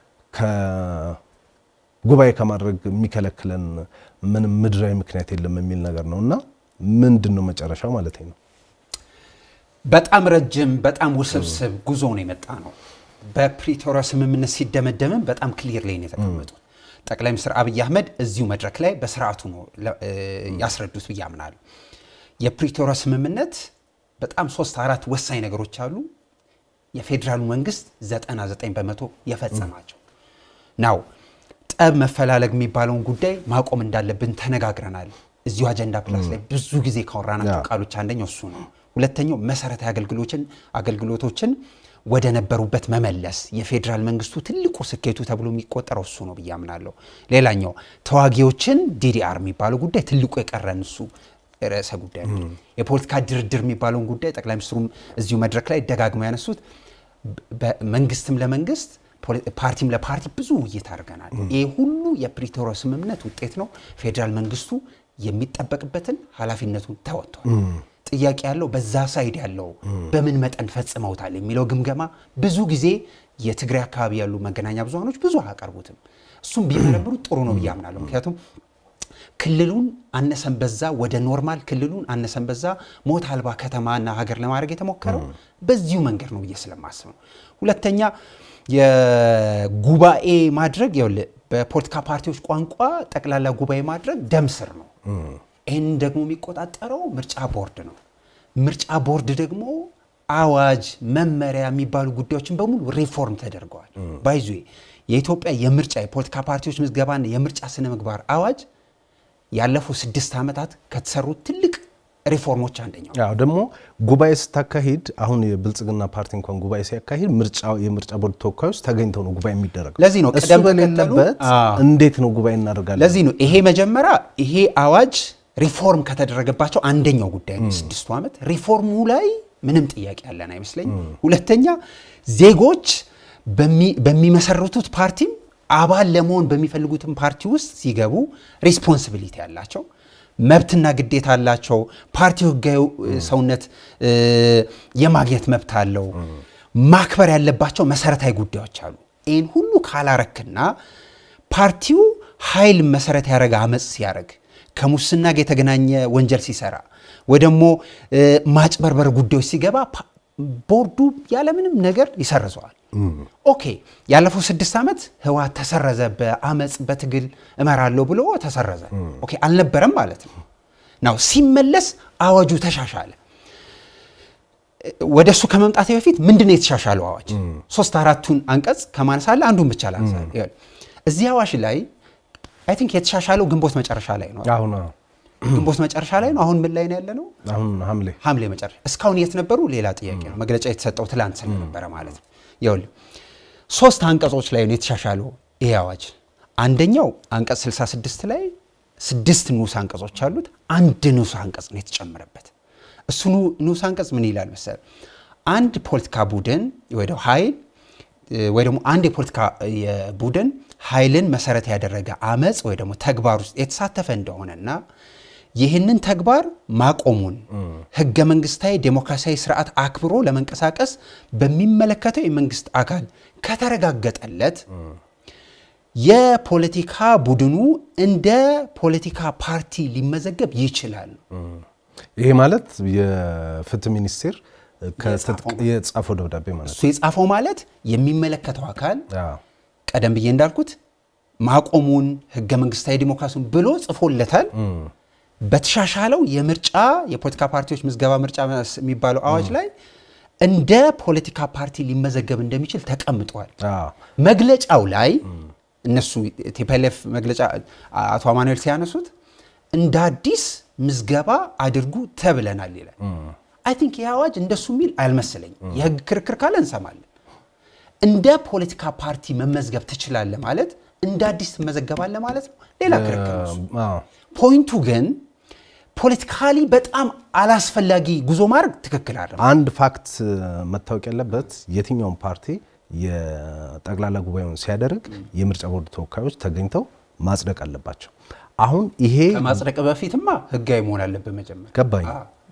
ጉባኤ ከማድረግ የሚከለክለን ምንም ምድራዊ ምክንያት የለም የሚል ነገር ነው እና ምንድን ነው መጨረሻው ማለት ነው? በጣም ረጅም በጣም ውስብስብ ጉዞ ነው የመጣ ነው። በፕሪቶሪያ ስምምነት ሲደመደምም በጣም ክሊር ላይ ነው የተቀመጡት። ጠቅላይ ሚኒስትር አብይ አህመድ እዚሁ መድረክ ላይ በስርዓቱ ነው ያስረዱት ብዬ አምናለሁ። የፕሪቶሪያ ስምምነት በጣም ሶስት አራት ወሳኝ ነገሮች አሉ። የፌዴራሉ መንግስት 99 በመቶ የፈጸማቸው ናው ጠብ መፈላለግ የሚባለውን ጉዳይ ማቆም እንዳለብን ተነጋግረናል። እዚሁ አጀንዳ ፕላስ ላይ ብዙ ጊዜ ካወራናቸው ቃሎች አንደኛው እሱ ነው። ሁለተኛው መሰረታዊ አገልግሎችን አገልግሎቶችን ወደ ነበሩበት መመለስ የፌዴራል መንግስቱ ትልቁ ስኬቱ ተብሎ የሚቆጠረው እሱ ነው ብዬ አምናለሁ። ሌላኛው ተዋጊዎችን ዲዲአር የሚባለው ጉዳይ ትልቁ የቀረን እሱ ርዕሰ ጉዳይ ነው። የፖለቲካ ድርድር የሚባለውን ጉዳይ ጠቅላይ ሚኒስትሩም እዚሁ መድረክ ላይ ደጋግመው ያነሱት መንግስትም ለመንግስት ፓርቲም ለፓርቲ ብዙ ውይይት አድርገናል። ይህ ሁሉ የፕሪቶሪያ ስምምነት ውጤት ነው። ፌዴራል መንግስቱ የሚጠበቅበትን ኃላፊነቱን ተወጥቷል። ጥያቄ ያለው በዛ ሳይድ ያለው በምን መጠን ፈጽመውታል የሚለው ግምገማ ብዙ ጊዜ የትግራይ አካባቢ ያሉ መገናኛ ብዙሃኖች ብዙ አያቀርቡትም። እሱም ቢመረምሩ ጥሩ ነው ብዬ አምናለሁ። ምክንያቱም ክልሉን አነሰን በዛ ወደ ኖርማል ክልሉን አነሰን በዛ ሞት አልባ ከተማና ሀገር ለማድረግ የተሞከረው በዚሁ መንገድ ነው ብዬ ስለማስብ ነው። ሁለተኛ የጉባኤ ማድረግ ይኸውልህ በፖለቲካ ፓርቲዎች ቋንቋ ጠቅላላ ጉባኤ ማድረግ ደም ስር ነው። ይህን ደግሞ የሚቆጣጠረው ምርጫ ቦርድ ነው። ምርጫ ቦርድ ደግሞ አዋጅ፣ መመሪያ የሚባሉ ጉዳዮችን በሙሉ ሪፎርም ተደርገዋል። ባይዙ የኢትዮጵያ የምርጫ የፖለቲካ ፓርቲዎች ምዝገባና የምርጫ ስነ ምግባር አዋጅ ያለፉት ስድስት ዓመታት ከተሰሩት ትልቅ ሪፎርሞች አንደኛው ያው ደግሞ ጉባኤ ስታካሂድ አሁን የብልጽግና ፓርቲ እንኳን ጉባኤ ሲያካሂድ ምርጫ የምርጫ ቦርድ ተወካዮች ተገኝተው ነው ጉባኤ የሚደረገው። ለዚህ ነው እሱ ቅደም ተከተሉ- በሌለበት አዎ። እንዴት ነው ጉባኤ እናደርጋለን? ለዚህ ነው ይሄ መጀመሪያ ይሄ አዋጅ ሪፎርም ከተደረገባቸው አንደኛው ጉዳይ ነው። የስድስቱ ዓመት ሪፎርሙ ላይ ምንም ጥያቄ ያለን አይመስለኝም። ሁለተኛ ዜጎች በሚ- በሚመሰርቱት ፓርቲም አባል ለመሆን በሚፈልጉትም ፓርቲ ውስጥ ሲገቡ ሪስፖንሲቢሊቲ ያላቸው መብትና ግዴታ አላቸው። ፓርቲው ህጋዊ ሰውነት እ፣ የማግኘት መብት አለው። ማክበር ያለባቸው መሰረታዊ ጉዳዮች አሉ። ይህን ሁሉ ካላረክና ፓርቲው ኃይል መሰረት ያደረገ አመፅ ሲያደርግ ከሙስና ጋር የተገናኘ ወንጀል ሲሰራ ወይ ደግሞ እ፣ ማጭበርበር ጉዳዮች ሲገባ ፓ- ቦርዱ ያለምንም ነገር ይሰርዘዋል። ኦኬ ያለፈው ስድስት ዓመት ህወሓት ተሰረዘ፣ በአመፅ በትግል እመራለሁ ብሎ ተሰረዘ። ኦኬ አልነበረም ማለት ነው። ናው ሲመለስ አዋጁ ተሻሻለ። ወደ እሱ ከመምጣቴ በፊት ምንድን ነው የተሻሻለው አዋጅ? ሶስት አራቱን አንቀጽ ከማንሳለ አንዱን ብቻ ላንሳ። እዚህ አዋጅ ላይ አይ ቲንክ የተሻሻለው ግንቦት መጨረሻ ላይ ነው። አሁን ግንቦት መጨረሻ ላይ ነው። አሁን ምን ላይ ነው ያለ ነው? አሁን ሐምሌ ሐምሌ መጨረሻ። እስካሁን የት ነበሩ? ሌላ ጥያቄ ነው። መግለጫ የተሰጠው ትላንት ስለነበረ ማለት ነው። ይኸውልህ ሶስት አንቀጾች ላይ ነው የተሻሻለው ይሄ አዋጅ። አንደኛው አንቀጽ 66 ላይ ስድስት ንዑስ አንቀጾች አሉት። አንድ ንዑስ አንቀጽ ነው የተጨመረበት። እሱ ንዑስ አንቀጽ ምን ይላል መሰል? አንድ ፖለቲካ ቡድን ወይ ደግሞ ኃይል ወይ ደግሞ አንድ የፖለቲካ ቡድን ኃይልን መሰረት ያደረገ አመፅ ወይ ደግሞ ተግባር ውስጥ የተሳተፈ እንደሆነና ይህንን ተግባር ማቆሙን ህገ መንግስታዊ ዴሞክራሲያዊ ስርዓት አክብሮ ለመንቀሳቀስ በሚመለከተው የመንግስት አካል ከተረጋገጠለት የፖለቲካ ቡድኑ እንደ ፖለቲካ ፓርቲ ሊመዘገብ ይችላል። ይሄ ማለት የፍትህ ሚኒስቴር የጻፈው ደብዳቤ ማለት እሱ የጻፈው ማለት የሚመለከተው አካል ነው። ቀደም ብዬ እንዳልኩት ማቆሙን ህገ መንግስታዊ ዲሞክራሲን ብሎ ጽፎለታል። በተሻሻለው የምርጫ የፖለቲካ ፓርቲዎች ምዝገባ ምርጫ የሚባለው አዋጅ ላይ እንደ ፖለቲካ ፓርቲ ሊመዘገብ እንደሚችል ተቀምጧል። መግለጫው ላይ እነሱ ቲፒኤልኤፍ መግለጫ አቶ አማኑኤል ሲያነሱት እንደ አዲስ ምዝገባ አድርጉ ተብለናል ይላል። አይ ቲንክ ይህ አዋጅ እንደሱ የሚል አልመሰለኝም። የህግ ክርክር ካለ እንሰማለን። እንደ ፖለቲካ ፓርቲ መመዝገብ ትችላለህ ማለት እንደ አዲስ ትመዘገባለህ ማለት ነው። ሌላ ክርክር ነው። ፖይንቱ ግን ፖለቲካሊ በጣም አላስፈላጊ ጉዞ ማድረግ ትክክል አለ። አንድ ፋክት መታወቅ ያለበት የትኛውም ፓርቲ የጠቅላላ ጉባኤውን ሲያደርግ የምርጫ ቦርድ ተወካዮች ተገኝተው ማጽደቅ አለባቸው። አሁን ይሄ ከማጽደቅ በፊትማ ህጋዊ መሆን አለበት መጀመሪያ። ገባኝ።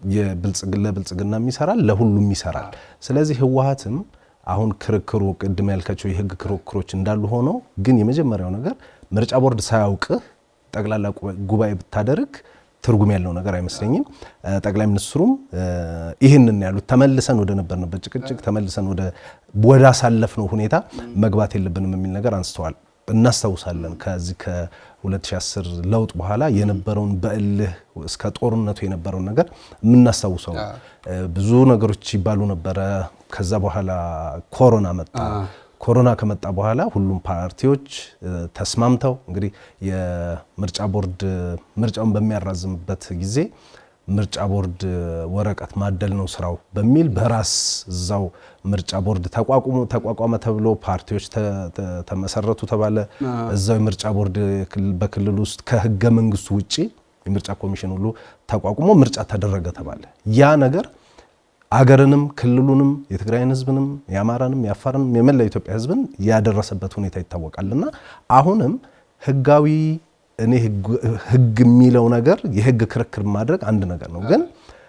ለብልጽግና ይሰራል፣ ለሁሉም ይሰራል። ስለዚህ ህወሀትም አሁን ክርክሩ ቅድም ያልካቸው የህግ ክርክሮች እንዳሉ ሆነው ግን የመጀመሪያው ነገር ምርጫ ቦርድ ሳያውቅህ ጠቅላላ ጉባኤ ብታደርግ ትርጉም ያለው ነገር አይመስለኝም። ጠቅላይ ሚኒስትሩም ይህንን ያሉት ተመልሰን ወደ ነበርንበት ጭቅጭቅ ተመልሰን ወደ አሳለፍነው ሁኔታ መግባት የለብንም የሚል ነገር አንስተዋል። እናስታውሳለን ከዚህ ከ2010 ለውጥ በኋላ የነበረውን በእልህ እስከ ጦርነቱ የነበረውን ነገር የምናስታውሰው ብዙ ነገሮች ይባሉ ነበረ። ከዛ በኋላ ኮሮና መጣ። ኮሮና ከመጣ በኋላ ሁሉም ፓርቲዎች ተስማምተው እንግዲህ የምርጫ ቦርድ ምርጫውን በሚያራዝምበት ጊዜ ምርጫ ቦርድ ወረቀት ማደል ነው ስራው በሚል በራስ እዛው ምርጫ ቦርድ ተቋቁሞ ተቋቋመ ተብሎ ፓርቲዎች ተመሰረቱ ተባለ። እዛው የምርጫ ቦርድ በክልል ውስጥ ከህገ መንግስቱ ውጪ የምርጫ ኮሚሽን ሁሉ ተቋቁሞ ምርጫ ተደረገ ተባለ። ያ ነገር አገርንም ክልሉንም የትግራይን ህዝብንም የአማራንም የአፋርንም የመላ ኢትዮጵያ ህዝብን ያደረሰበት ሁኔታ ይታወቃልና አሁንም ህጋዊ እኔ ህግ የሚለው ነገር የህግ ክርክር ማድረግ አንድ ነገር ነው። ግን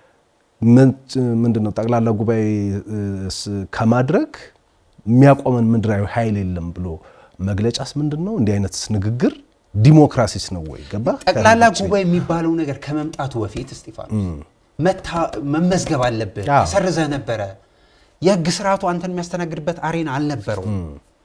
ምንድነው ጠቅላላ ጉባኤ ከማድረግ የሚያቆመን ምድራዊ ኃይል የለም ብሎ መግለጫስ ምንድን ነው? እንዲህ አይነት ንግግር ዲሞክራሲስ ነው ወይ? ገባ ጠቅላላ ጉባኤ የሚባለው ነገር ከመምጣቱ በፊት እስጢፋኖስ መመዝገብ አለብህ። ተሰርዘህ ነበረ። የህግ ስርዓቱ አንተን የሚያስተናግድበት አሬና አልነበረውም።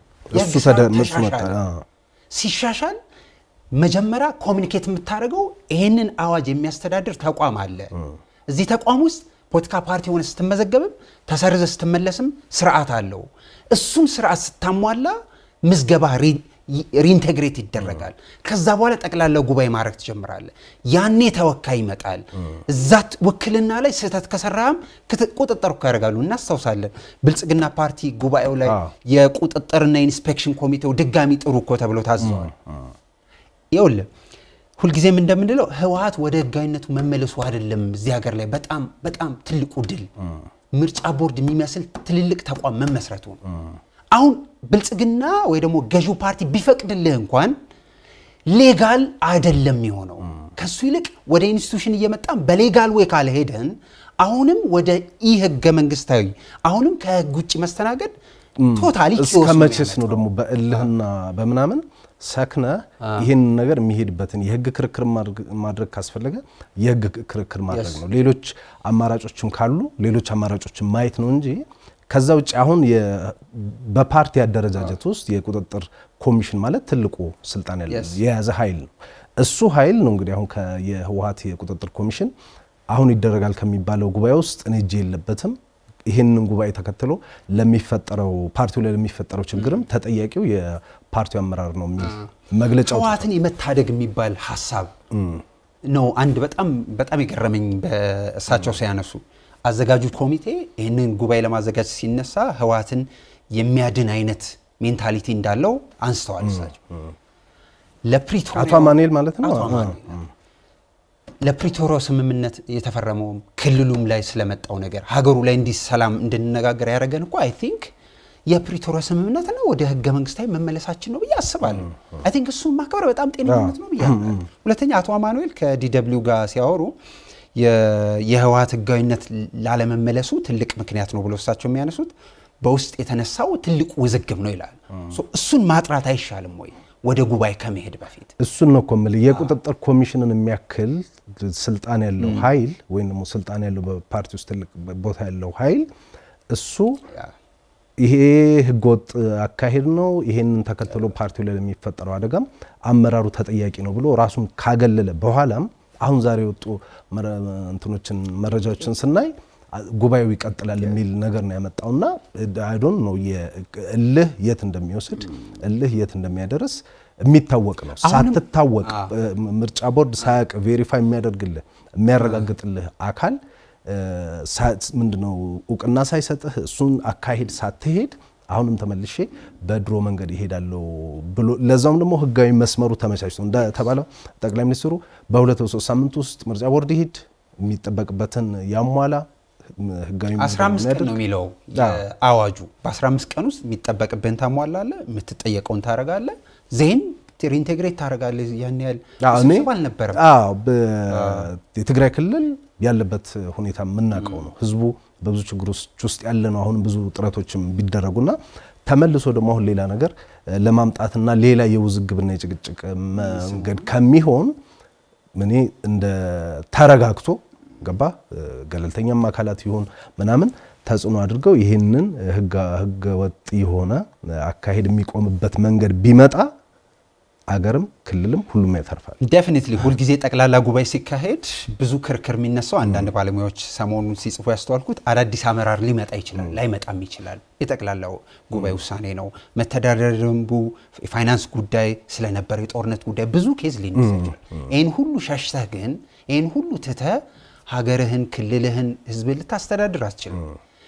ሲሻሻል መጀመሪያ ኮሚኒኬት የምታደርገው ይህንን አዋጅ የሚያስተዳድር ተቋም አለ። እዚህ ተቋም ውስጥ ፖለቲካ ፓርቲ ሆነ ስትመዘገብም ተሰርዘ ስትመለስም ስርዓት አለው። እሱን ስርዓት ስታሟላ ምዝገባ ሪኢንቴግሬት ይደረጋል። ከዛ በኋላ ጠቅላላ ጉባኤ ማድረግ ትጀምራለህ። ያኔ ተወካይ ይመጣል። እዛት ውክልና ላይ ስህተት ከሰራህም ቁጥጥር እኮ ያደርጋሉ። እናስታውሳለን። ብልጽግና ፓርቲ ጉባኤው ላይ የቁጥጥርና ኢንስፔክሽን ኮሚቴው ድጋሚ ጥሩ እኮ ተብሎ ታዘዋል። ይኸውልህ ሁልጊዜም እንደምንለው ህወሀት ወደ ህጋዊነቱ መመለሱ አይደለም እዚህ ሀገር ላይ በጣም በጣም ትልቁ ድል ምርጫ ቦርድ የሚመስል ትልልቅ ተቋም መመስረቱ ነው። አሁን ብልጽግና ወይ ደግሞ ገዢው ፓርቲ ቢፈቅድልህ እንኳን ሌጋል አይደለም የሆነው። ከሱ ይልቅ ወደ ኢንስቲቱሽን እየመጣን በሌጋል ወይ ካልሄደን አሁንም ወደ ኢ ህገ መንግስታዊ አሁንም ከህግ ውጭ መስተናገድ ቶታሊ እስከ መቼስ ነው ደግሞ በእልህና በምናምን ሰክነ ይህን ነገር የሚሄድበትን የህግ ክርክር ማድረግ ካስፈለገ የህግ ክርክር ማድረግ ነው። ሌሎች አማራጮችም ካሉ ሌሎች አማራጮችን ማየት ነው እንጂ ከዛ ውጭ አሁን በፓርቲ አደረጃጀት ውስጥ የቁጥጥር ኮሚሽን ማለት ትልቁ ስልጣን የያዘ ኃይል ነው። እሱ ኃይል ነው እንግዲህ አሁን የህወሀት የቁጥጥር ኮሚሽን አሁን ይደረጋል ከሚባለው ጉባኤ ውስጥ እኔ እጄ የለበትም ይህንን ጉባኤ ተከትሎ ለሚፈጠረው ፓርቲው ላይ ለሚፈጠረው ችግርም ተጠያቂው የፓርቲው አመራር ነው የሚል መግለጫ ህወሀትን የመታደግ የሚባል ሀሳብ ነው። አንድ በጣም በጣም የገረመኝ በእሳቸው ሲያነሱ አዘጋጁ ኮሚቴ ይህንን ጉባኤ ለማዘጋጀት ሲነሳ ህወሀትን የሚያድን አይነት ሜንታሊቲ እንዳለው አንስተዋል። እሳቸው ለፕሪቶሪያ አቶ አማኑኤል ማለት ነው። አቶ አማኑኤል ለፕሪቶሪያው ስምምነት የተፈረመውም ክልሉም ላይ ስለመጣው ነገር ሀገሩ ላይ እንዲህ ሰላም እንድንነጋገር ያደረገን እኮ አይ ቲንክ የፕሪቶሪያ ስምምነት ነው ወደ ህገ መንግስታዊ መመለሳችን ነው ብዬ አስባለሁ። አይ ቲንክ እሱን ማክበር በጣም ጤንነት ነው ብዬ አምናለሁ። ሁለተኛ አቶ አማኑኤል ከዲደብሊው ጋር ሲያወሩ የህወሀት ህጋዊነት ላለመመለሱ ትልቅ ምክንያት ነው ብሎ እሳቸው የሚያነሱት በውስጥ የተነሳው ትልቅ ውዝግብ ነው ይላል። እሱን ማጥራት አይሻልም ወይ ወደ ጉባኤ ከመሄድ በፊት? እሱን ነው እኮ የምልህ የቁጥጥር ኮሚሽንን የሚያክል ስልጣን ያለው ኃይል ወይም ደግሞ ስልጣን ያለው በፓርቲ ውስጥ ትልቅ ቦታ ያለው ኃይል እሱ ይሄ ህገወጥ አካሄድ ነው፣ ይሄንን ተከትሎ ፓርቲው ላይ ለሚፈጠረው አደጋም አመራሩ ተጠያቂ ነው ብሎ ራሱን ካገለለ በኋላም አሁን ዛሬ የወጡ እንትኖችን መረጃዎችን ስናይ ጉባኤው ይቀጥላል የሚል ነገር ነው ያመጣውና አይዶን ነው እልህ የት እንደሚወስድ እልህ የት እንደሚያደርስ የሚታወቅ ነው። ሳትታወቅ ምርጫ ቦርድ ሳያቅ ቬሪፋይ የሚያደርግልህ የሚያረጋግጥልህ አካል ምንድነው እውቅና ሳይሰጥህ እሱን አካሄድ ሳትሄድ አሁንም ተመልሼ በድሮ መንገድ ይሄዳለሁ ብሎ ለዛውም ደግሞ ህጋዊ መስመሩ ተመቻችቶ እንደተባለው ጠቅላይ ሚኒስትሩ በሁለት በሶስት ሳምንት ውስጥ ምርጫ ቦርድ ይሂድ የሚጠበቅበትን ያሟላ ህጋዊ 15 ቀን ነው የሚለው አዋጁ። በ15 ቀን ውስጥ የሚጠበቅብህን ታሟላለህ፣ የምትጠየቀውን ታደርጋለህ፣ ዜን ሪኢንቴግሬት ታደርጋለህ። ያን ያህል ስብስብ አልነበረም። የትግራይ ክልል ያለበት ሁኔታ የምናውቀው ነው። ህዝቡ በብዙ ችግሮች ውስጥ ያለ ነው። አሁንም ብዙ ጥረቶችም ቢደረጉና ተመልሶ ደግሞ አሁን ሌላ ነገር ለማምጣትና ሌላ የውዝግብና የጭቅጭቅ መንገድ ከሚሆን እኔ እንደ ተረጋግቶ ገባ ገለልተኛም አካላት ይሆን ምናምን ተጽዕኖ አድርገው ይህንን ህገ ወጥ የሆነ አካሄድ የሚቆምበት መንገድ ቢመጣ አገርም ክልልም ሁሉም ያተርፋል። ዴፊኒትሊ ሁልጊዜ ጠቅላላ ጉባኤ ሲካሄድ ብዙ ክርክር የሚነሳው አንዳንድ ባለሙያዎች ሰሞኑን ሲጽፉ ያስተዋልኩት አዳዲስ አመራር ሊመጣ ይችላል፣ ላይመጣም ይችላል። የጠቅላላው ጉባኤ ውሳኔ ነው። መተዳደሪያ ደንቡ፣ የፋይናንስ ጉዳይ ስለነበረ የጦርነት ጉዳይ ብዙ ኬዝ ሊነሳ ይችላል። ይህን ሁሉ ሸሽተህ ግን ይህን ሁሉ ትተህ ሀገርህን፣ ክልልህን፣ ህዝብን ልታስተዳድር አትችልም።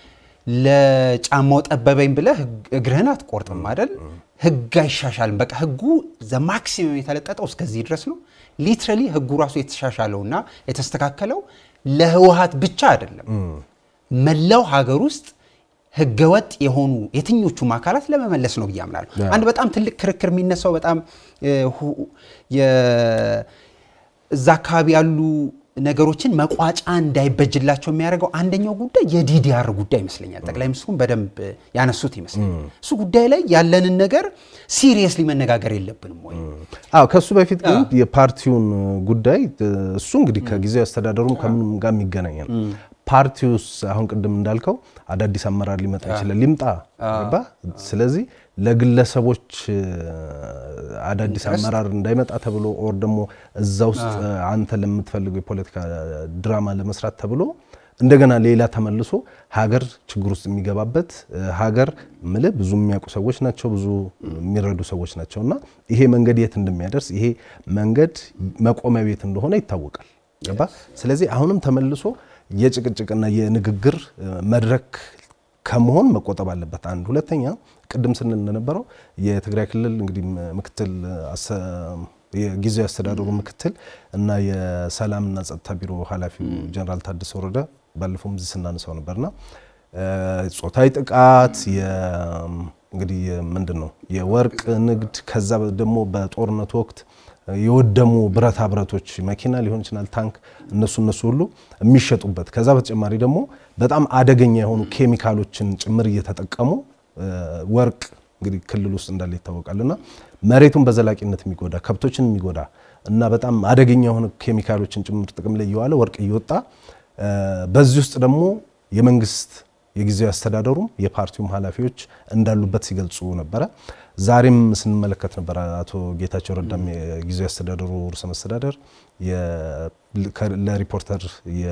ለጫማው ጠበበኝ ብለህ እግርህን አትቆርጥም አይደል? ህግ አይሻሻልም። በቃ ህጉ ዘማክሲመም የተለጠጠው እስከዚህ ድረስ ነው። ሊትራሊ ህጉ ራሱ የተሻሻለውና የተስተካከለው ለህወሀት ብቻ አይደለም፣ መላው ሀገር ውስጥ ህገወጥ የሆኑ የትኞቹም አካላት ለመመለስ ነው ብዬ አምናለሁ። አንድ በጣም ትልቅ ክርክር የሚነሳው በጣም እዛ አካባቢ ያሉ ነገሮችን መቋጫ እንዳይበጅላቸው የሚያደርገው አንደኛው ጉዳይ የዲዲአር ጉዳይ ይመስለኛል። ጠቅላይ ሚኒስትሩም በደንብ ያነሱት ይመስለኛል። እሱ ጉዳይ ላይ ያለንን ነገር ሲሪየስሊ መነጋገር የለብንም ወይ? አዎ፣ ከሱ በፊት ግን የፓርቲውን ጉዳይ እሱ እንግዲህ ከጊዜያዊ አስተዳደሩም ከምንም ጋር የሚገናኝ ነው። ፓርቲውስ አሁን ቅድም እንዳልከው አዳዲስ አመራር ሊመጣ ይችላል፣ ሊምጣ ገባ። ስለዚህ ለግለሰቦች አዳዲስ አመራር እንዳይመጣ ተብሎ ኦር ደግሞ እዛ ውስጥ አንተ ለምትፈልገው የፖለቲካ ድራማ ለመስራት ተብሎ እንደገና ሌላ ተመልሶ ሀገር ችግር ውስጥ የሚገባበት ሀገር ምልህ ብዙ የሚያውቁ ሰዎች ናቸው፣ ብዙ የሚረዱ ሰዎች ናቸው። እና ይሄ መንገድ የት እንደሚያደርስ ይሄ መንገድ መቆሚያ ቤት እንደሆነ ይታወቃል። ገባ። ስለዚህ አሁንም ተመልሶ የጭቅጭቅና የንግግር መድረክ ከመሆን መቆጠብ አለበት። አንድ ሁለተኛ፣ ቅድም ስንል እንደነበረው የትግራይ ክልል እንግዲህ ምክትል የጊዜያዊ አስተዳደሩ ምክትል እና የሰላምና ጸጥታ ቢሮ ኃላፊው ጀነራል ታደሰ ወረደ ባለፈውም እዚህ ስናነሳው ነበርና ጾታዊ ጥቃት እንግዲህ ምንድን ነው የወርቅ ንግድ ከዛ ደግሞ በጦርነቱ ወቅት የወደሙ ብረታ ብረቶች መኪና ሊሆን ይችላል፣ ታንክ፣ እነሱ እነሱ ሁሉ የሚሸጡበት ከዛ በተጨማሪ ደግሞ በጣም አደገኛ የሆኑ ኬሚካሎችን ጭምር እየተጠቀሙ ወርቅ እንግዲህ ክልል ውስጥ እንዳለ ይታወቃልና መሬቱን በዘላቂነት የሚጎዳ ከብቶችን የሚጎዳ እና በጣም አደገኛ የሆኑ ኬሚካሎችን ጭምር ጥቅም ላይ እየዋለ ወርቅ እየወጣ በዚህ ውስጥ ደግሞ የመንግስት የጊዜያዊ አስተዳደሩም የፓርቲውም ኃላፊዎች እንዳሉበት ሲገልጹ ነበረ። ዛሬም ስንመለከት ነበረ አቶ ጌታቸው ረዳም የጊዜያዊ አስተዳደሩ ርዕሰ መስተዳደር ለሪፖርተር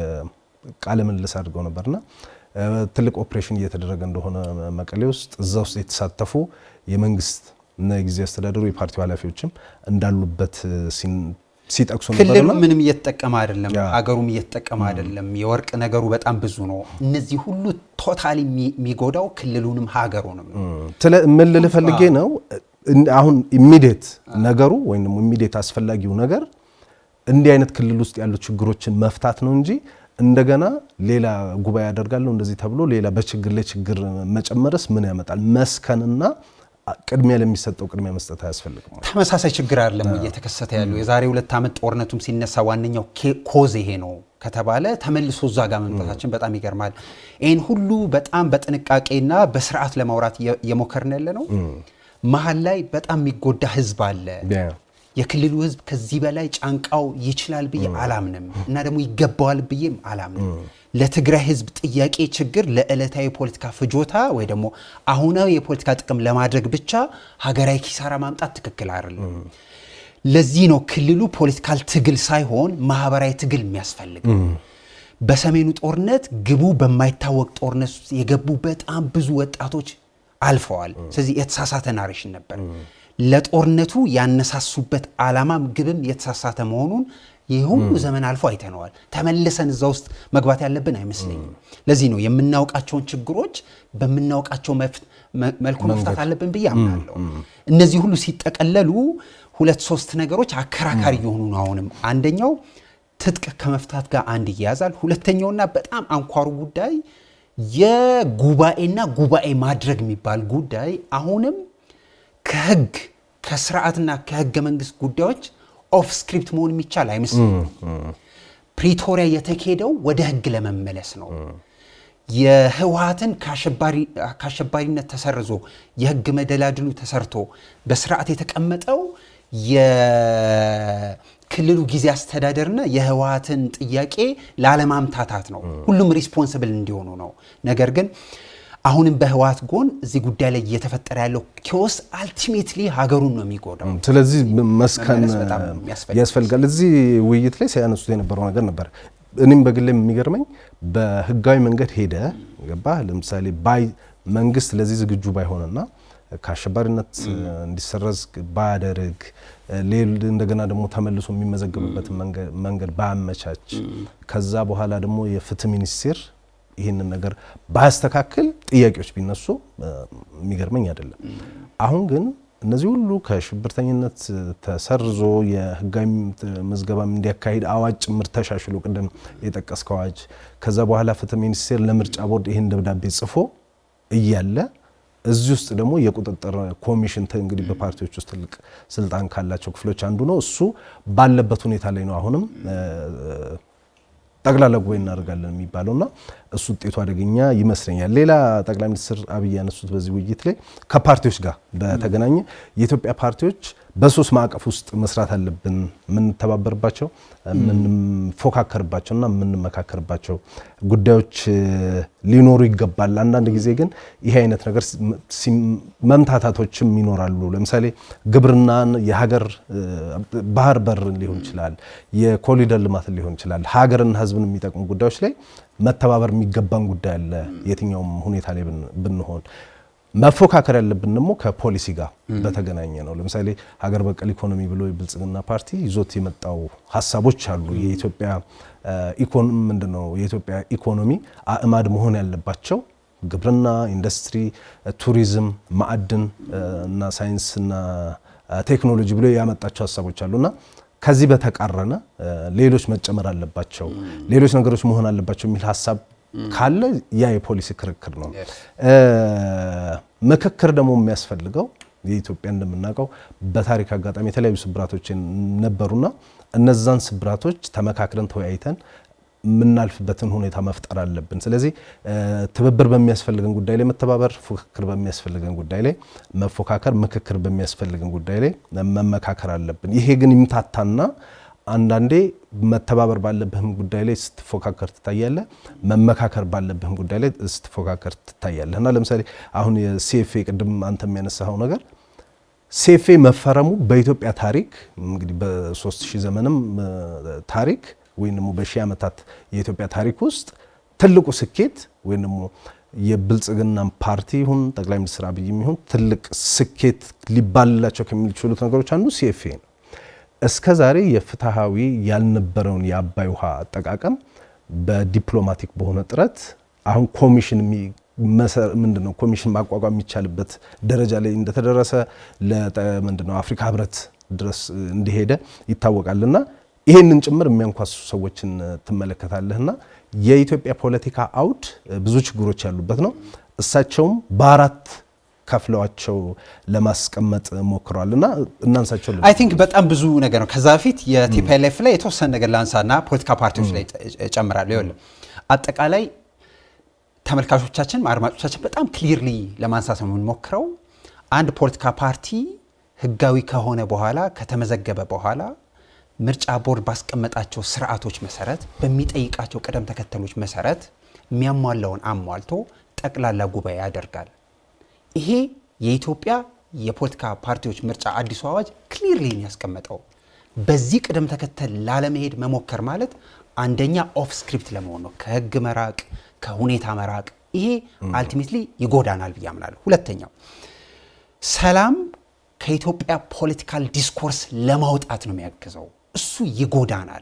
ቃለ ምልልስ አድርገው ነበርና ትልቅ ኦፕሬሽን እየተደረገ እንደሆነ መቀሌ ውስጥ እዛ ውስጥ የተሳተፉ የመንግስት እና የጊዜያዊ አስተዳደሩ የፓርቲው ኃላፊዎችም እንዳሉበት ሲጠቅሱ ክልሉ ነበርና ምንም እየተጠቀመ አይደለም፣ ያ። ሀገሩም እየተጠቀመ አይደለም። የወርቅ ነገሩ በጣም ብዙ ነው። እነዚህ ሁሉ ቶታሊ የሚጎዳው ክልሉንም ሀገሩንም ነው። ስለ ምን ልልህ ፈልጌ ነው እን- አሁን ኢሚዲየት ነገሩ ወይም ደግሞ ኢሚዲየት አስፈላጊው ነገር እንዲህ አይነት ክልል ውስጥ ያሉ ችግሮችን መፍታት ነው እንጂ እንደገና ሌላ ጉባኤ ያደርጋለሁ እንደዚህ ተብሎ ሌላ በችግር ላይ ችግር መጨመረስ ምን ያመጣል? መስከንና ቅድሚያ ለሚሰጠው ቅድሚያ መስጠት አያስፈልግም። ተመሳሳይ ችግር አይደለም እየተከሰተ ያለው። የዛሬ ሁለት ዓመት ጦርነቱም ሲነሳ ዋነኛው ኬ- ኮዝ ይሄ ነው ከተባለ ተመልሶ እዛ ጋር መምጣታችን በጣም ይገርማል። ይህን ሁሉ በጣም በጥንቃቄና በስርዓት ለማውራት እየ- እየሞከርን ያለ ነው። መሀል ላይ በጣም የሚጎዳ ህዝብ አለ። የክልሉ ህዝብ ከዚህ በላይ ጫንቃው ይችላል ብዬ አላምንም እና ደግሞ ይገባዋል ብዬም አላምንም። ለትግራይ ህዝብ ጥያቄ ችግር ለዕለታዊ የፖለቲካ ፍጆታ ወይ ደግሞ አሁናዊ የፖለቲካ ጥቅም ለማድረግ ብቻ ሀገራዊ ኪሳራ ማምጣት ትክክል አይደለም። ለዚህ ነው ክልሉ ፖለቲካል ትግል ሳይሆን ማህበራዊ ትግል የሚያስፈልግ። በሰሜኑ ጦርነት ግቡ በማይታወቅ ጦርነት ውስጥ የገቡ በጣም ብዙ ወጣቶች አልፈዋል። ስለዚህ የተሳሳተ ናሬሽን ነበር። ለጦርነቱ ያነሳሱበት ዓላማም ግብም የተሳሳተ መሆኑን ይህ ሁሉ ዘመን አልፎ አይተነዋል። ተመልሰን እዛ ውስጥ መግባት ያለብን አይመስለኝም። ለዚህ ነው የምናውቃቸውን ችግሮች በምናውቃቸው መፍ- መ- መልኩ መፍታት አለብን ብዬ አምናለሁ። እነዚህ ሁሉ ሲጠቀለሉ ሁለት ሶስት ነገሮች አከራካሪ የሆኑ ነው። አሁንም አንደኛው ትጥቅ ከመፍታት ጋር አንድ ይያዛል። ሁለተኛውና በጣም አንኳሩ ጉዳይ የጉባኤና ጉባኤ ማድረግ የሚባል ጉዳይ አሁንም ከህግ ከስርዓትና ከህገ መንግስት ጉዳዮች ኦፍ ስክሪፕት መሆን የሚቻል አይመስለኝም። ፕሪቶሪያ የተካሄደው ወደ ህግ ለመመለስ ነው። የህወሀትን ከአሸባሪ- ከአሸባሪነት ተሰርዞ የህግ መደላድሉ ተሰርቶ በስርዓት የተቀመጠው የክልሉ ጊዜ አስተዳደርና የህወሀትን ጥያቄ ላለማምታታት ነው። ሁሉም ሪስፖንስብል እንዲሆኑ ነው። ነገር ግን አሁንም በህወሀት ጎን እዚህ ጉዳይ ላይ እየተፈጠረ ያለው ኪዮስ አልቲሜትሊ ሀገሩን ነው የሚጎዳው። ስለዚህ መስከን መመለስ በጣም የሚያስፈልግ ያስፈልጋል። እዚህ ውይይት ላይ ሲያነሱት የነበረው ነገር ነበር። እኔም በግሌ የሚገርመኝ በህጋዊ መንገድ ሄደ ገባ ለምሳሌ ባይ መንግስት ለዚህ ዝግጁ ባይሆንና ከአሸባሪነት እንዲሰረዝ ባያደርግ ሌል እንደገና ደግሞ ተመልሶ የሚመዘገብበትን መንገ- መንገድ ባያመቻች ከዛ በኋላ ደግሞ የፍትህ ሚኒስቴር ይህንን ነገር ባያስተካክል ጥያቄዎች ቢነሱ እ፣ የሚገርመኝ አይደለም። አሁን ግን እነዚህ ሁሉ ከሽብርተኝነት ተሰርዞ የህጋዊ ምዝገባም እንዲያካሂድ አዋጅ ጭምር ተሻሽሎ ቅድም የጠቀስከው አዋጅ ከዛ በኋላ ፍትህ ሚኒስቴር ለምርጫ ቦርድ ይህን ደብዳቤ ጽፎ እያለ እዚህ ውስጥ ደግሞ የቁጥጥር ኮሚሽን ተ- እንግዲህ በፓርቲዎች ውስጥ ትልቅ ስልጣን ካላቸው ክፍሎች አንዱ ነው። እሱ ባለበት ሁኔታ ላይ ነው አሁንም እ፣ ጠቅላላ ጉባኤ እናደርጋለን የሚባለው እና እሱ ውጤቱ አደገኛ ይመስለኛል። ሌላ ጠቅላይ ሚኒስትር አብይ ያነሱት በዚህ ውይይት ላይ ከፓርቲዎች ጋር በተገናኘ የኢትዮጵያ ፓርቲዎች በሶስት ማዕቀፍ ውስጥ መስራት አለብን፣ የምንተባበርባቸው፣ የምንፎካከርባቸው እና የምንመካከርባቸው ጉዳዮች እ፣ ሊኖሩ ይገባል። አንዳንድ ጊዜ ግን ይሄ አይነት ነገር ሲ- መምታታቶችም ይኖራሉ። ለምሳሌ ግብርናን፣ የሀገር እ፣ ባህር በር ሊሆን ይችላል፣ የኮሪደር ልማት ሊሆን ይችላል። ሀገርና ሕዝብን የሚጠቅሙ ጉዳዮች ላይ መተባበር የሚገባን ጉዳይ አለ። የትኛውም ሁኔታ ላይ ብን- ብንሆን መፎካከር ያለብን ደግሞ ከፖሊሲ ጋር በተገናኘ ነው። ለምሳሌ ሀገር በቀል ኢኮኖሚ ብሎ የብልጽግና ፓርቲ ይዞት የመጣው ሀሳቦች አሉ። የኢትዮጵያ ኢኮኖሚ ምንድን ነው? የኢትዮጵያ ኢኮኖሚ አእማድ መሆን ያለባቸው ግብርና፣ ኢንዱስትሪ፣ ቱሪዝም፣ ማዕድን እና ሳይንስና ቴክኖሎጂ ብሎ ያመጣቸው ሀሳቦች አሉና ከዚህ በተቃረነ ሌሎች መጨመር አለባቸው፣ ሌሎች ነገሮች መሆን አለባቸው የሚል ሀሳብ ካለ ያ የፖሊሲ ክርክር ነው። ምክክር ደግሞ የሚያስፈልገው የኢትዮጵያ እንደምናውቀው በታሪክ አጋጣሚ የተለያዩ ስብራቶች ነበሩና እነዛን ስብራቶች ተመካክረን ተወያይተን የምናልፍበትን ሁኔታ መፍጠር አለብን። ስለዚህ ትብብር በሚያስፈልገን ጉዳይ ላይ መተባበር፣ ፉክክር በሚያስፈልገን ጉዳይ ላይ መፎካከር፣ ምክክር በሚያስፈልገን ጉዳይ ላይ መመካከር አለብን። ይሄ ግን ይምታታና አንዳንዴ መተባበር ባለብህም ጉዳይ ላይ ስትፎካከር ትታያለህ፣ መመካከር ባለብህም ጉዳይ ላይ ስትፎካከር ትታያለህ። እና ለምሳሌ አሁን የሲኤፍኤ ቅድም አንተ የሚያነሳኸው ነገር ሲኤፍኤ መፈረሙ በኢትዮጵያ ታሪክ እንግዲህ በሶስት ሺህ ዘመንም ታሪክ ወይም ደግሞ በሺህ ዓመታት የኢትዮጵያ ታሪክ ውስጥ ትልቁ ስኬት ወይም ደግሞ የብልጽግና ፓርቲ ይሁን ጠቅላይ ሚኒስትር አብይም ይሁን ትልቅ ስኬት ሊባልላቸው ከሚችሉት ነገሮች አንዱ ሲኤፍኤ ነው። እስከ ዛሬ የፍትሐዊ ያልነበረውን የአባይ ውሃ አጠቃቀም በዲፕሎማቲክ በሆነ ጥረት አሁን ኮሚሽን ምንድን ነው ኮሚሽን ማቋቋም የሚቻልበት ደረጃ ላይ እንደተደረሰ ምንድን ነው አፍሪካ ህብረት ድረስ እንደሄደ ይታወቃልና ይህንን ጭምር የሚያንኳሱ ሰዎችን ትመለከታለህና የኢትዮጵያ ፖለቲካ አውድ ብዙ ችግሮች ያሉበት ነው። እሳቸውም በአራት ከፍለዋቸው ለማስቀመጥ ሞክረዋል እና እናንሳቸው። አይ ቲንክ በጣም ብዙ ነገር ነው። ከዛ በፊት የቲፒኤልኤፍ ላይ የተወሰነ ነገር ላንሳና ፖለቲካ ፓርቲዎች ላይ እጨምራለሁ። ይኸውልህ አጠቃላይ ተመልካቾቻችን አድማጮቻችን በጣም ክሊርሊ ለማንሳት ነው የምንሞክረው። አንድ ፖለቲካ ፓርቲ ህጋዊ ከሆነ በኋላ ከተመዘገበ በኋላ ምርጫ ቦርድ ባስቀመጣቸው ስርዓቶች መሰረት በሚጠይቃቸው ቅደም ተከተሎች መሰረት የሚያሟላውን አሟልቶ ጠቅላላ ጉባኤ ያደርጋል። ይሄ የኢትዮጵያ የፖለቲካ ፓርቲዎች ምርጫ አዲሱ አዋጅ ክሊርሊ ያስቀመጠው። በዚህ ቅደም ተከተል ላለመሄድ መሞከር ማለት አንደኛ ኦፍ ስክሪፕት ለመሆን ነው፣ ከህግ መራቅ፣ ከሁኔታ መራቅ። ይሄ አልቲሜትሊ ይጎዳናል ብዬ አምናለሁ። ሁለተኛው ሰላም ከኢትዮጵያ ፖለቲካል ዲስኮርስ ለማውጣት ነው የሚያግዘው። እሱ ይጎዳናል።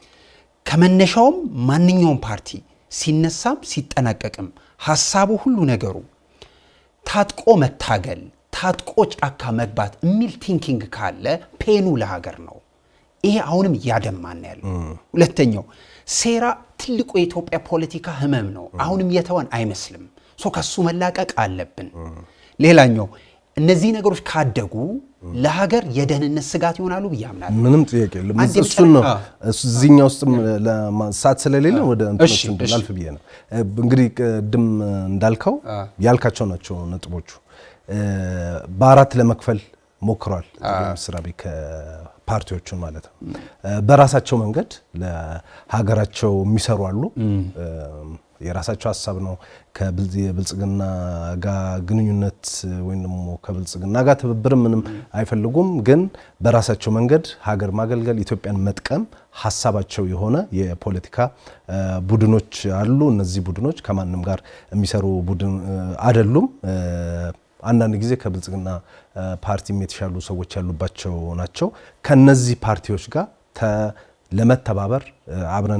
ከመነሻውም ማንኛውም ፓርቲ ሲነሳም ሲጠናቀቅም ሀሳቡ ሁሉ ነገሩ ታጥቆ መታገል፣ ታጥቆ ጫካ መግባት የሚል ቲንኪንግ ካለ ፔኑ ለሀገር ነው። ይሄ አሁንም እያደማን ያለው። ሁለተኛው ሴራ ትልቁ የኢትዮጵያ ፖለቲካ ህመም ነው። አሁንም የተወን አይመስልም። ሶ ከሱ መላቀቅ አለብን። ሌላኛው እነዚህ ነገሮች ካደጉ ለሀገር የደህንነት ስጋት ይሆናሉ ብዬ አምናለሁ። ምንም ጥያቄ የለም። እሱን ነው እዚህኛ ውስጥም ለማንሳት ስለሌለ ወደ እንትኖች እንድናልፍ ብዬ ነው። እንግዲህ ቅድም እንዳልከው ያልካቸው ናቸው ነጥቦቹ። በአራት ለመክፈል ሞክሯል ጠቅላይ ሚኒስትር አብይ ፓርቲዎቹን ማለት ነው። በራሳቸው መንገድ ለሀገራቸው የሚሰሩ አሉ። የራሳቸው ሀሳብ ነው። የብልጽግና ጋር ግንኙነት ወይም ደግሞ ከብልጽግና ጋር ትብብር ምንም አይፈልጉም። ግን በራሳቸው መንገድ ሀገር ማገልገል፣ ኢትዮጵያን መጥቀም ሀሳባቸው የሆነ የፖለቲካ ቡድኖች አሉ። እነዚህ ቡድኖች ከማንም ጋር የሚሰሩ ቡድን አይደሉም። አንዳንድ ጊዜ ከብልጽግና ፓርቲም የተሻሉ ሰዎች ያሉባቸው ናቸው። ከነዚህ ፓርቲዎች ጋር ለመተባበር አብረን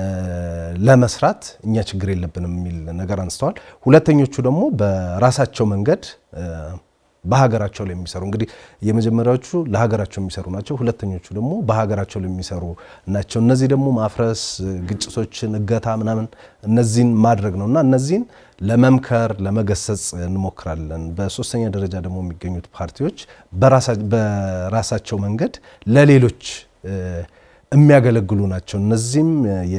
ለመስራት እኛ ችግር የለብንም የሚል ነገር አንስተዋል። ሁለተኞቹ ደግሞ በራሳቸው መንገድ በሀገራቸው ላይ የሚሰሩ እንግዲህ የመጀመሪያዎቹ ለሀገራቸው የሚሰሩ ናቸው። ሁለተኞቹ ደግሞ በሀገራቸው ላይ የሚሰሩ ናቸው። እነዚህ ደግሞ ማፍረስ፣ ግጭቶችን፣ እገታ ምናምን እነዚህን ማድረግ ነው እና እነዚህን ለመምከር ለመገሰጽ እንሞክራለን። በሶስተኛ ደረጃ ደግሞ የሚገኙት ፓርቲዎች በራሳቸው መንገድ ለሌሎች የሚያገለግሉ ናቸው። እነዚህም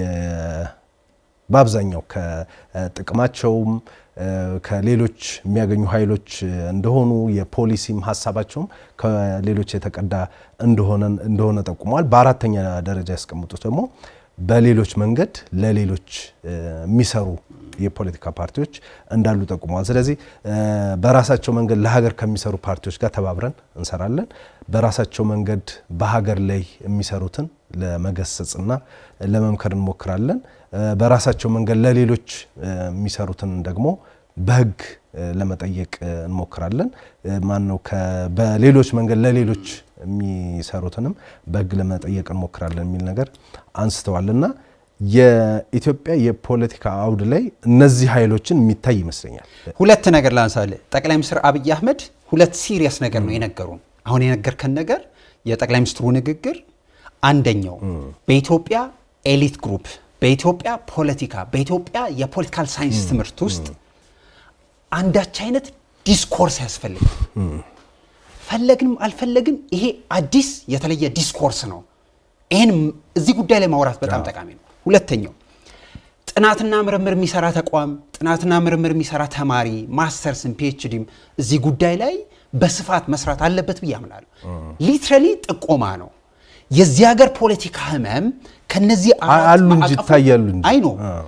በአብዛኛው ከጥቅማቸውም ከሌሎች የሚያገኙ ኃይሎች እንደሆኑ የፖሊሲም ሀሳባቸውም ከሌሎች የተቀዳ እንደሆነ ጠቁመዋል። በአራተኛ ደረጃ ያስቀምጡት ደግሞ በሌሎች መንገድ ለሌሎች የሚሰሩ የፖለቲካ ፓርቲዎች እንዳሉ ጠቁመዋል። ስለዚህ በራሳቸው መንገድ ለሀገር ከሚሰሩ ፓርቲዎች ጋር ተባብረን እንሰራለን። በራሳቸው መንገድ በሀገር ላይ የሚሰሩትን ለመገሰጽና ለመምከር እንሞክራለን። በራሳቸው መንገድ ለሌሎች የሚሰሩትን ደግሞ በሕግ ለመጠየቅ እንሞክራለን። ማን ነው በሌሎች መንገድ ለሌሎች የሚሰሩትንም በሕግ ለመጠየቅ እንሞክራለን የሚል ነገር አንስተዋል እና የኢትዮጵያ የፖለቲካ አውድ ላይ እነዚህ ኃይሎችን የሚታይ ይመስለኛል። ሁለት ነገር ላንሳለ ጠቅላይ ሚኒስትር አብይ አህመድ ሁለት ሲሪየስ ነገር ነው የነገሩን። አሁን የነገርከን ነገር የጠቅላይ ሚኒስትሩ ንግግር አንደኛው በኢትዮጵያ ኤሊት ግሩፕ፣ በኢትዮጵያ ፖለቲካ፣ በኢትዮጵያ የፖለቲካል ሳይንስ ትምህርት ውስጥ አንዳች አይነት ዲስኮርስ ያስፈልጋል። ፈለግንም አልፈለግም ይሄ አዲስ የተለየ ዲስኮርስ ነው። ይህን እዚህ ጉዳይ ላይ ማውራት በጣም ጠቃሚ ነው። ሁለተኛው ጥናትና ምርምር የሚሰራ ተቋም፣ ጥናትና ምርምር የሚሰራ ተማሪ ማስተርስም ፒኤችዲም እዚህ ጉዳይ ላይ በስፋት መስራት አለበት ብዬ አምናለሁ። ሊትራሊ ጥቆማ ነው። የዚህ ሀገር ፖለቲካ ህመም ከነዚህ አራት አሉ እንጂ ማዕቀፎች- ይታያሉ እንጂ አይ ነው አዎ።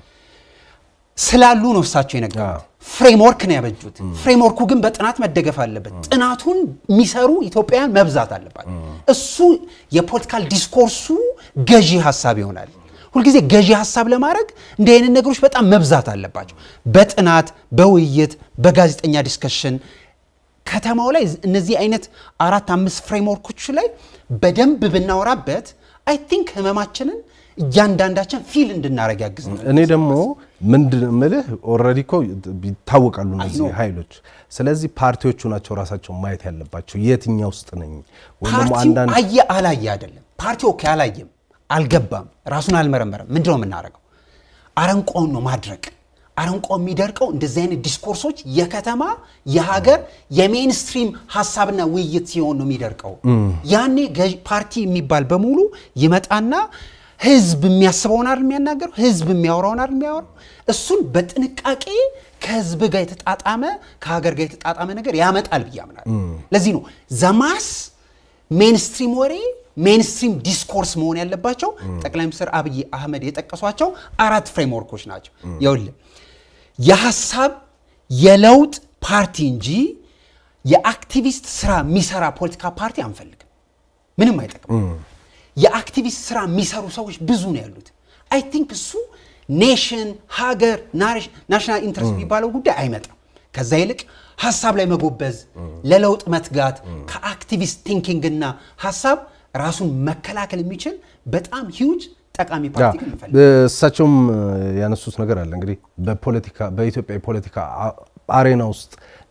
ስላሉ ነው እሳቸው የነገሩት። ፍሬምወርክ ነው ያበጁት። ፍሬምወርኩ ግን በጥናት መደገፍ አለበት። ጥናቱን የሚሰሩ ኢትዮጵያውያን መብዛት አለባት። እሱ የፖለቲካል ዲስኮርሱ ገዢ ሀሳብ ይሆናል። ሁልጊዜ ገዢ ሀሳብ ለማድረግ እንዲህ አይነት ነገሮች በጣም መብዛት አለባቸው። በጥናት በውይይት በጋዜጠኛ ዲስከሽን ከተማው ላይ እነዚህ አይነት አራት አምስት ፍሬምወርኮች ላይ በደንብ ብናወራበት አይ ቲንክ ህመማችንን እያንዳንዳችን ፊል እንድናደረግ ያግዝናል። እኔ ደግሞ ምንድን ምልህ ኦልሬዲ እኮ ይታወቃሉ እነዚህ ኃይሎች። ስለዚህ ፓርቲዎቹ ናቸው ራሳቸው ማየት ያለባቸው የትኛው ውስጥ ነኝ ወይም ደግሞ ፓርቲው አንዳንድ አየ አላየ አይደለም። ፓርቲው ኦኬ አላየም፣ አልገባም፣ ራሱን አልመረመረም። ምንድን ነው የምናደርገው? አረንቋውን ነው ማድረቅ። አረንቋው የሚደርቀው እንደዚህ አይነት ዲስኮርሶች የከተማ የሀገር የሜንስትሪም ሀሳብና ውይይት ሲሆን ነው የሚደርቀው። ያኔ ገዥ ፓርቲ የሚባል በሙሉ ይመጣና ህዝብ የሚያስበውን አይደል የሚያናገረው፣ ህዝብ የሚያወራውን አይደል የሚያወራው። እሱን በጥንቃቄ ከህዝብ ጋር የተጣጣመ ከሀገር ጋር የተጣጣመ ነገር ያመጣል ብዬ አምናለሁ። ለዚህ ነው ዘማስ ሜንስትሪም ወሬ ሜንስትሪም ዲስኮርስ መሆን ያለባቸው ጠቅላይ ሚኒስትር አብይ አህመድ የጠቀሷቸው አራት ፍሬምወርኮች ናቸው። ይኸውልህ የሀሳብ የለውጥ ፓርቲ እንጂ የአክቲቪስት ስራ የሚሰራ ፖለቲካ ፓርቲ አንፈልግም። ምንም አይጠቅም። የአክቲቪስት ስራ የሚሰሩ ሰዎች ብዙ ነው ያሉት። አይ ቲንክ እሱ ኔሽን ሀገር ናሽናል ኢንትረስት የሚባለው ጉዳይ አይመጣም። ከዛ ይልቅ ሀሳብ ላይ መጎበዝ፣ ለለውጥ መትጋት፣ ከአክቲቪስት ቲንኪንግ እና ሀሳብ ራሱን መከላከል የሚችል በጣም ሂውጅ ጠቃሚ ፓርቲ ግን እንፈልግ እሳቸውም ያነሱት ነገር አለ እንግዲህ በፖለቲካ በኢትዮጵያ የፖለቲካ አ- አሬና ውስጥ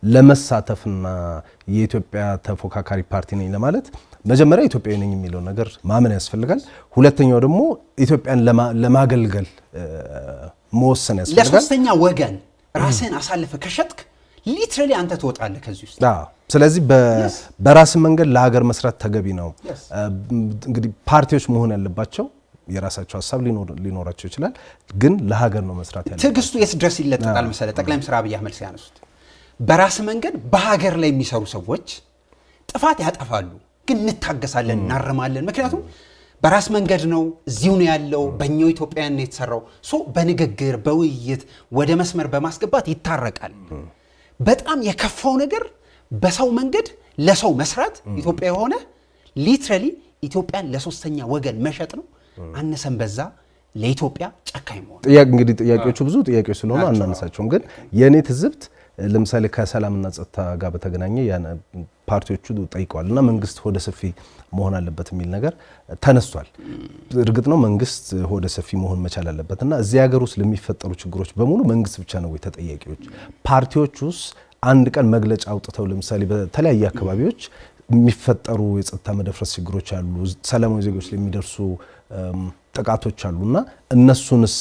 ለመሳተፍና የኢትዮጵያ ተፎካካሪ ፓርቲ ነኝ ለማለት መጀመሪያ ኢትዮጵያዊ ነኝ የሚለው ነገር ማመን ያስፈልጋል። ሁለተኛው ደግሞ ኢትዮጵያን ለማ- ለማገልገል እ፣ መወሰን ያስፈልጋል። ለሶስተኛ ወገን ራስህን አሳልፈ ከሸጥክ ሊትራሊ አንተ ትወጣለህ ከዚህ ውስጥ። አዎ። ስለዚህ በ- በራስ መንገድ ለሀገር መስራት ተገቢ ነው። Yes. እ፣ እንግዲህ ፓርቲዎች መሆን ያለባቸው የራሳቸው ሀሳብ ሊኖር- ሊኖራቸው ይችላል፣ ግን ለሀገር ነው መስራት ያለ ትዕግስቱ የት ድረስ ይለጠጣል መሰለ ጠቅላይ ሚኒስትር አብይ አህመድ ሲያነሱት በራስ መንገድ በሀገር ላይ የሚሰሩ ሰዎች ጥፋት ያጠፋሉ፣ ግን እንታገሳለን፣ እናርማለን። ምክንያቱም በራስ መንገድ ነው፣ እዚሁ ነው ያለው፣ በእኛው ኢትዮጵያውያን ነው የተሰራው። ሶ በንግግር በውይይት ወደ መስመር በማስገባት ይታረቃል። በጣም የከፋው ነገር በሰው መንገድ ለሰው መስራት ኢትዮጵያ የሆነ ሊትራሊ ኢትዮጵያን ለሶስተኛ ወገን መሸጥ ነው። አነሰን በዛ ለኢትዮጵያ ጨካኝ መሆን ጥያቄ እንግዲህ ጥያቄዎቹ ብዙ ጥያቄዎች ስለሆኑ አናነሳቸውም። ግን የእኔ ትዝብት ለምሳሌ ከሰላምና ጸጥታ ጋር በተገናኘ ያን ፓርቲዎቹ ጠይቀዋል እና መንግስት ሆደ ሰፊ መሆን አለበት የሚል ነገር ተነስቷል። እርግጥ ነው መንግስት ሆደ ሰፊ መሆን መቻል አለበት እና እዚህ ሀገር ውስጥ ለሚፈጠሩ ችግሮች በሙሉ መንግስት ብቻ ነው ወይ ተጠያቂዎች? ፓርቲዎች ውስጥ አንድ ቀን መግለጫ አውጥተው ለምሳሌ በተለያየ አካባቢዎች የሚፈጠሩ የጸጥታ መደፍረስ ችግሮች አሉ፣ ሰላማዊ ዜጎች ላይ የሚደርሱ እም፣ ጥቃቶች አሉ እና እነሱንስ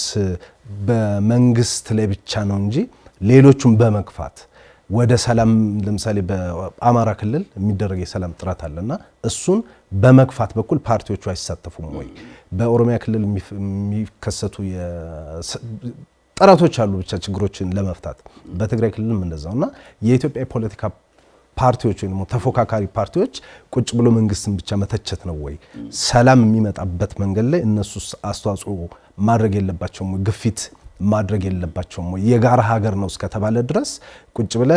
በመንግስት ላይ ብቻ ነው እንጂ ሌሎቹን በመግፋት ወደ ሰላም ለምሳሌ በአማራ ክልል የሚደረግ የሰላም ጥረት አለና እሱን በመግፋት በኩል ፓርቲዎቹ አይሳተፉም ወይ? በኦሮሚያ ክልል የሚፍ- የሚከሰቱ የስ- ጥረቶች አሉ ብቻ ችግሮችን ለመፍታት በትግራይ ክልልም እንደዛው እና የኢትዮጵያ የፖለቲካ ፓርቲዎች ወይም ደግሞ ተፎካካሪ ፓርቲዎች ቁጭ ብሎ መንግስትን ብቻ መተቸት ነው ወይ? ሰላም የሚመጣበት መንገድ ላይ እነሱስ አስተዋጽኦ ማድረግ የለባቸውም ወይ? ግፊት ማድረግ የለባቸውም ወይ? የጋራ ሀገር ነው እስከተባለ ድረስ ቁጭ ብለ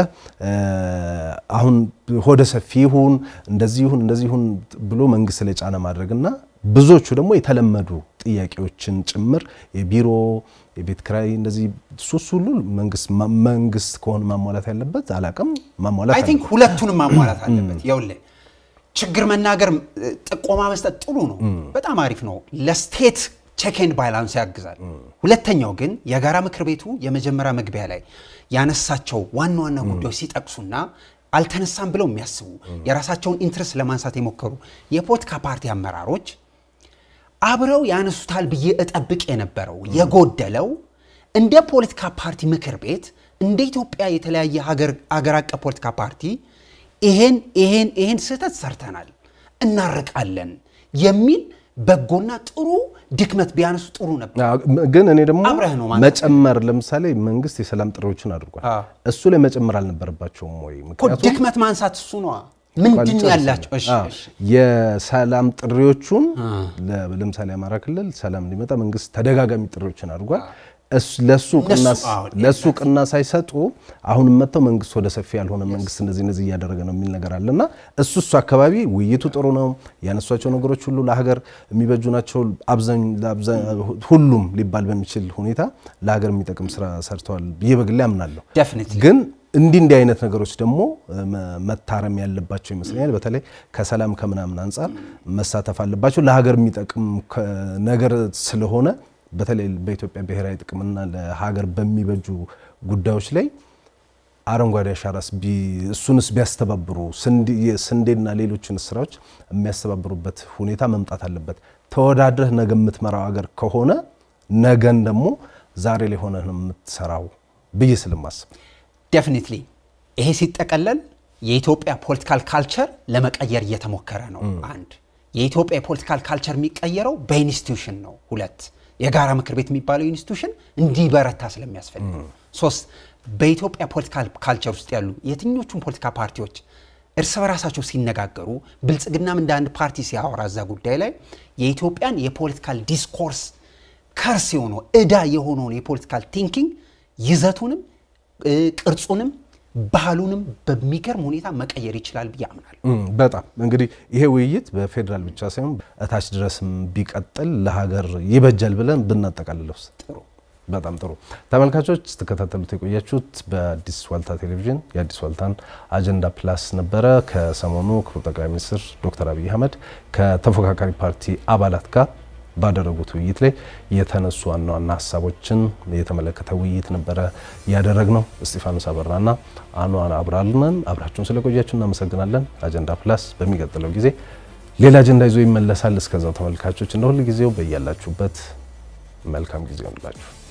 አሁን ሆደ ሰፊ ይሁን እንደዚህ ይሁን እንደዚህ ይሁን ብሎ መንግስት ላይ ጫና ማድረግና ብዙዎቹ ደግሞ የተለመዱ ጥያቄዎችን ጭምር የቢሮ የቤት ክራይ እንደዚህ ሱስ ሁሉ መንግስት መንግስት ከሆነ ማሟላት ያለበት አላቅም ማሟላት አይ ቲንክ ሁለቱንም ማሟላት አለበት። ይኸውልህ ችግር መናገር እ፣ ጥቆማ መስጠት ጥሩ ነው፣ በጣም አሪፍ ነው። ለስቴት ቼክ ኤንድ ባላንስ ያግዛል። ሁለተኛው ግን የጋራ ምክር ቤቱ የመጀመሪያ መግቢያ ላይ ያነሳቸው ዋና ዋና ጉዳዮች ሲጠቅሱና አልተነሳም ብለው የሚያስቡ የራሳቸውን ኢንትረስት ለማንሳት የሞከሩ የፖለቲካ ፓርቲ አመራሮች አብረው ያነሱታል ብዬ እጠብቅ የነበረው የጎደለው እንደ ፖለቲካ ፓርቲ ምክር ቤት እንደ ኢትዮጵያ የተለያየ ሀገር አገር አቀፍ ፖለቲካ ፓርቲ ይሄን ይሄን ይሄን ስህተት ሰርተናል እናርቃለን የሚል በጎና ጥሩ ድክመት ቢያነሱ ጥሩ ነበር። አዎ፣ ግን እኔ ደግሞ አብረህ ነው ማለት መጨመር ለምሳሌ መንግስት የሰላም ጥሪዎችን አድርጓል። አዎ። እሱ ላይ መጨመር አልነበረባቸውም ወይ? እኮ ምክንያቱም ድክመት ማንሳት እሱ ነዋ። ምንድን ነው ያላቸው? እሺ፣ አዎ፣ እሺ። የሰላም ጥሪዎቹን ለ- ለምሳሌ አማራ ክልል ሰላም እንዲመጣ መንግስት ተደጋጋሚ ጥሪዎችን አድርጓል። እሱ- ለሱ ቅና እነሱ- አዎ፣ ለሱ ቅና ሳይሰጡ አሁንም መጥተው መንግስት ወደ ሰፊ ያልሆነ መንግስት እንደዚህ እንደዚህ እያደረገ ነው የሚል ነገር አለ እና እሱ እሱ አካባቢ ውይይቱ ጥሩ ነው። ያነሷቸው ነገሮች ሁሉ ለሀገር የሚበጁ ናቸው። አብዛኝ- ለአብዛ- ሁሉም ሊባል በሚችል ሁኔታ ለሀገር የሚጠቅም ስራ ሰርተዋል ብዬ በግሌ አምናለሁ። Definitely። ግን እንዲህ እንዲህ አይነት ነገሮች ደግሞ መ- መታረም ያለባቸው ይመስለኛል። በተለይ ከሰላም ከምናምን አንጻር መሳተፍ አለባቸው። ለሀገር የሚጠቅም ከ- ነገር ስለሆነ በተለይ በኢትዮጵያ ብሔራዊ ጥቅምና ለሀገር በሚበጁ ጉዳዮች ላይ አረንጓዴ አሻራስ ቢ- እሱንስ ቢያስተባብሩ ስንዴ- ስንዴና ሌሎችን ስራዎች የሚያስተባብሩበት ሁኔታ መምጣት አለበት። ተወዳድረህ ነገ የምትመራው ሀገር ከሆነ ነገን ደግሞ ዛሬ ላይ ሆነህ ነው የምትሰራው ብዬ ስለማስብ ዴፊኒትሊ ይሄ ሲጠቀለል የኢትዮጵያ ፖለቲካል ካልቸር ለመቀየር እየተሞከረ ነው። አንድ የኢትዮጵያ የፖለቲካል ካልቸር የሚቀየረው በኢንስቲትዩሽን ነው። ሁለት የጋራ ምክር ቤት የሚባለው ኢንስቲትዩሽን እንዲበረታ ስለሚያስፈልግ ነው። ሶስት በኢትዮጵያ ፖለቲካል ካልቸር ውስጥ ያሉ የትኞቹም ፖለቲካ ፓርቲዎች እርስ በራሳቸው ሲነጋገሩ ብልጽግናም እንደ አንድ ፓርቲ ሲያወራ እዛ ጉዳይ ላይ የኢትዮጵያን የፖለቲካል ዲስኮርስ ከርስ የሆነው እዳ የሆነውን የፖለቲካል ቲንኪንግ ይዘቱንም እ፣ ቅርጹንም ባህሉንም በሚገርም ሁኔታ መቀየር ይችላል ብዬ አምናለሁ። እም፣ በጣም እንግዲህ ይሄ ውይይት በፌዴራል ብቻ ሳይሆን እታች ድረስም ቢቀጥል ለሀገር ይበጃል ብለን ብናጠቃልለው ጥሩ በጣም ጥሩ ተመልካቾች ስትከታተሉት የቆያችሁት በአዲስ ዋልታ ቴሌቪዥን የአዲስ ዋልታን አጀንዳ ፕላስ ነበረ። ከሰሞኑ ክቡር ጠቅላይ ሚኒስትር ዶክተር አብይ አህመድ ከተፎካካሪ ፓርቲ አባላት ጋር ባደረጉት ውይይት ላይ የተነሱ ዋና ዋና ሀሳቦችን የተመለከተ ውይይት ነበረ ያደረግነው። እስጢፋኖስ አበራና አኗን አብራልነን አብራችሁን ስለቆያችሁ እናመሰግናለን። አጀንዳ ፕላስ በሚቀጥለው ጊዜ ሌላ አጀንዳ ይዞ ይመለሳል። እስከዛው ተመልካቾች እንደ ሁል ጊዜው በያላችሁበት መልካም ጊዜ ይሆንላችሁ።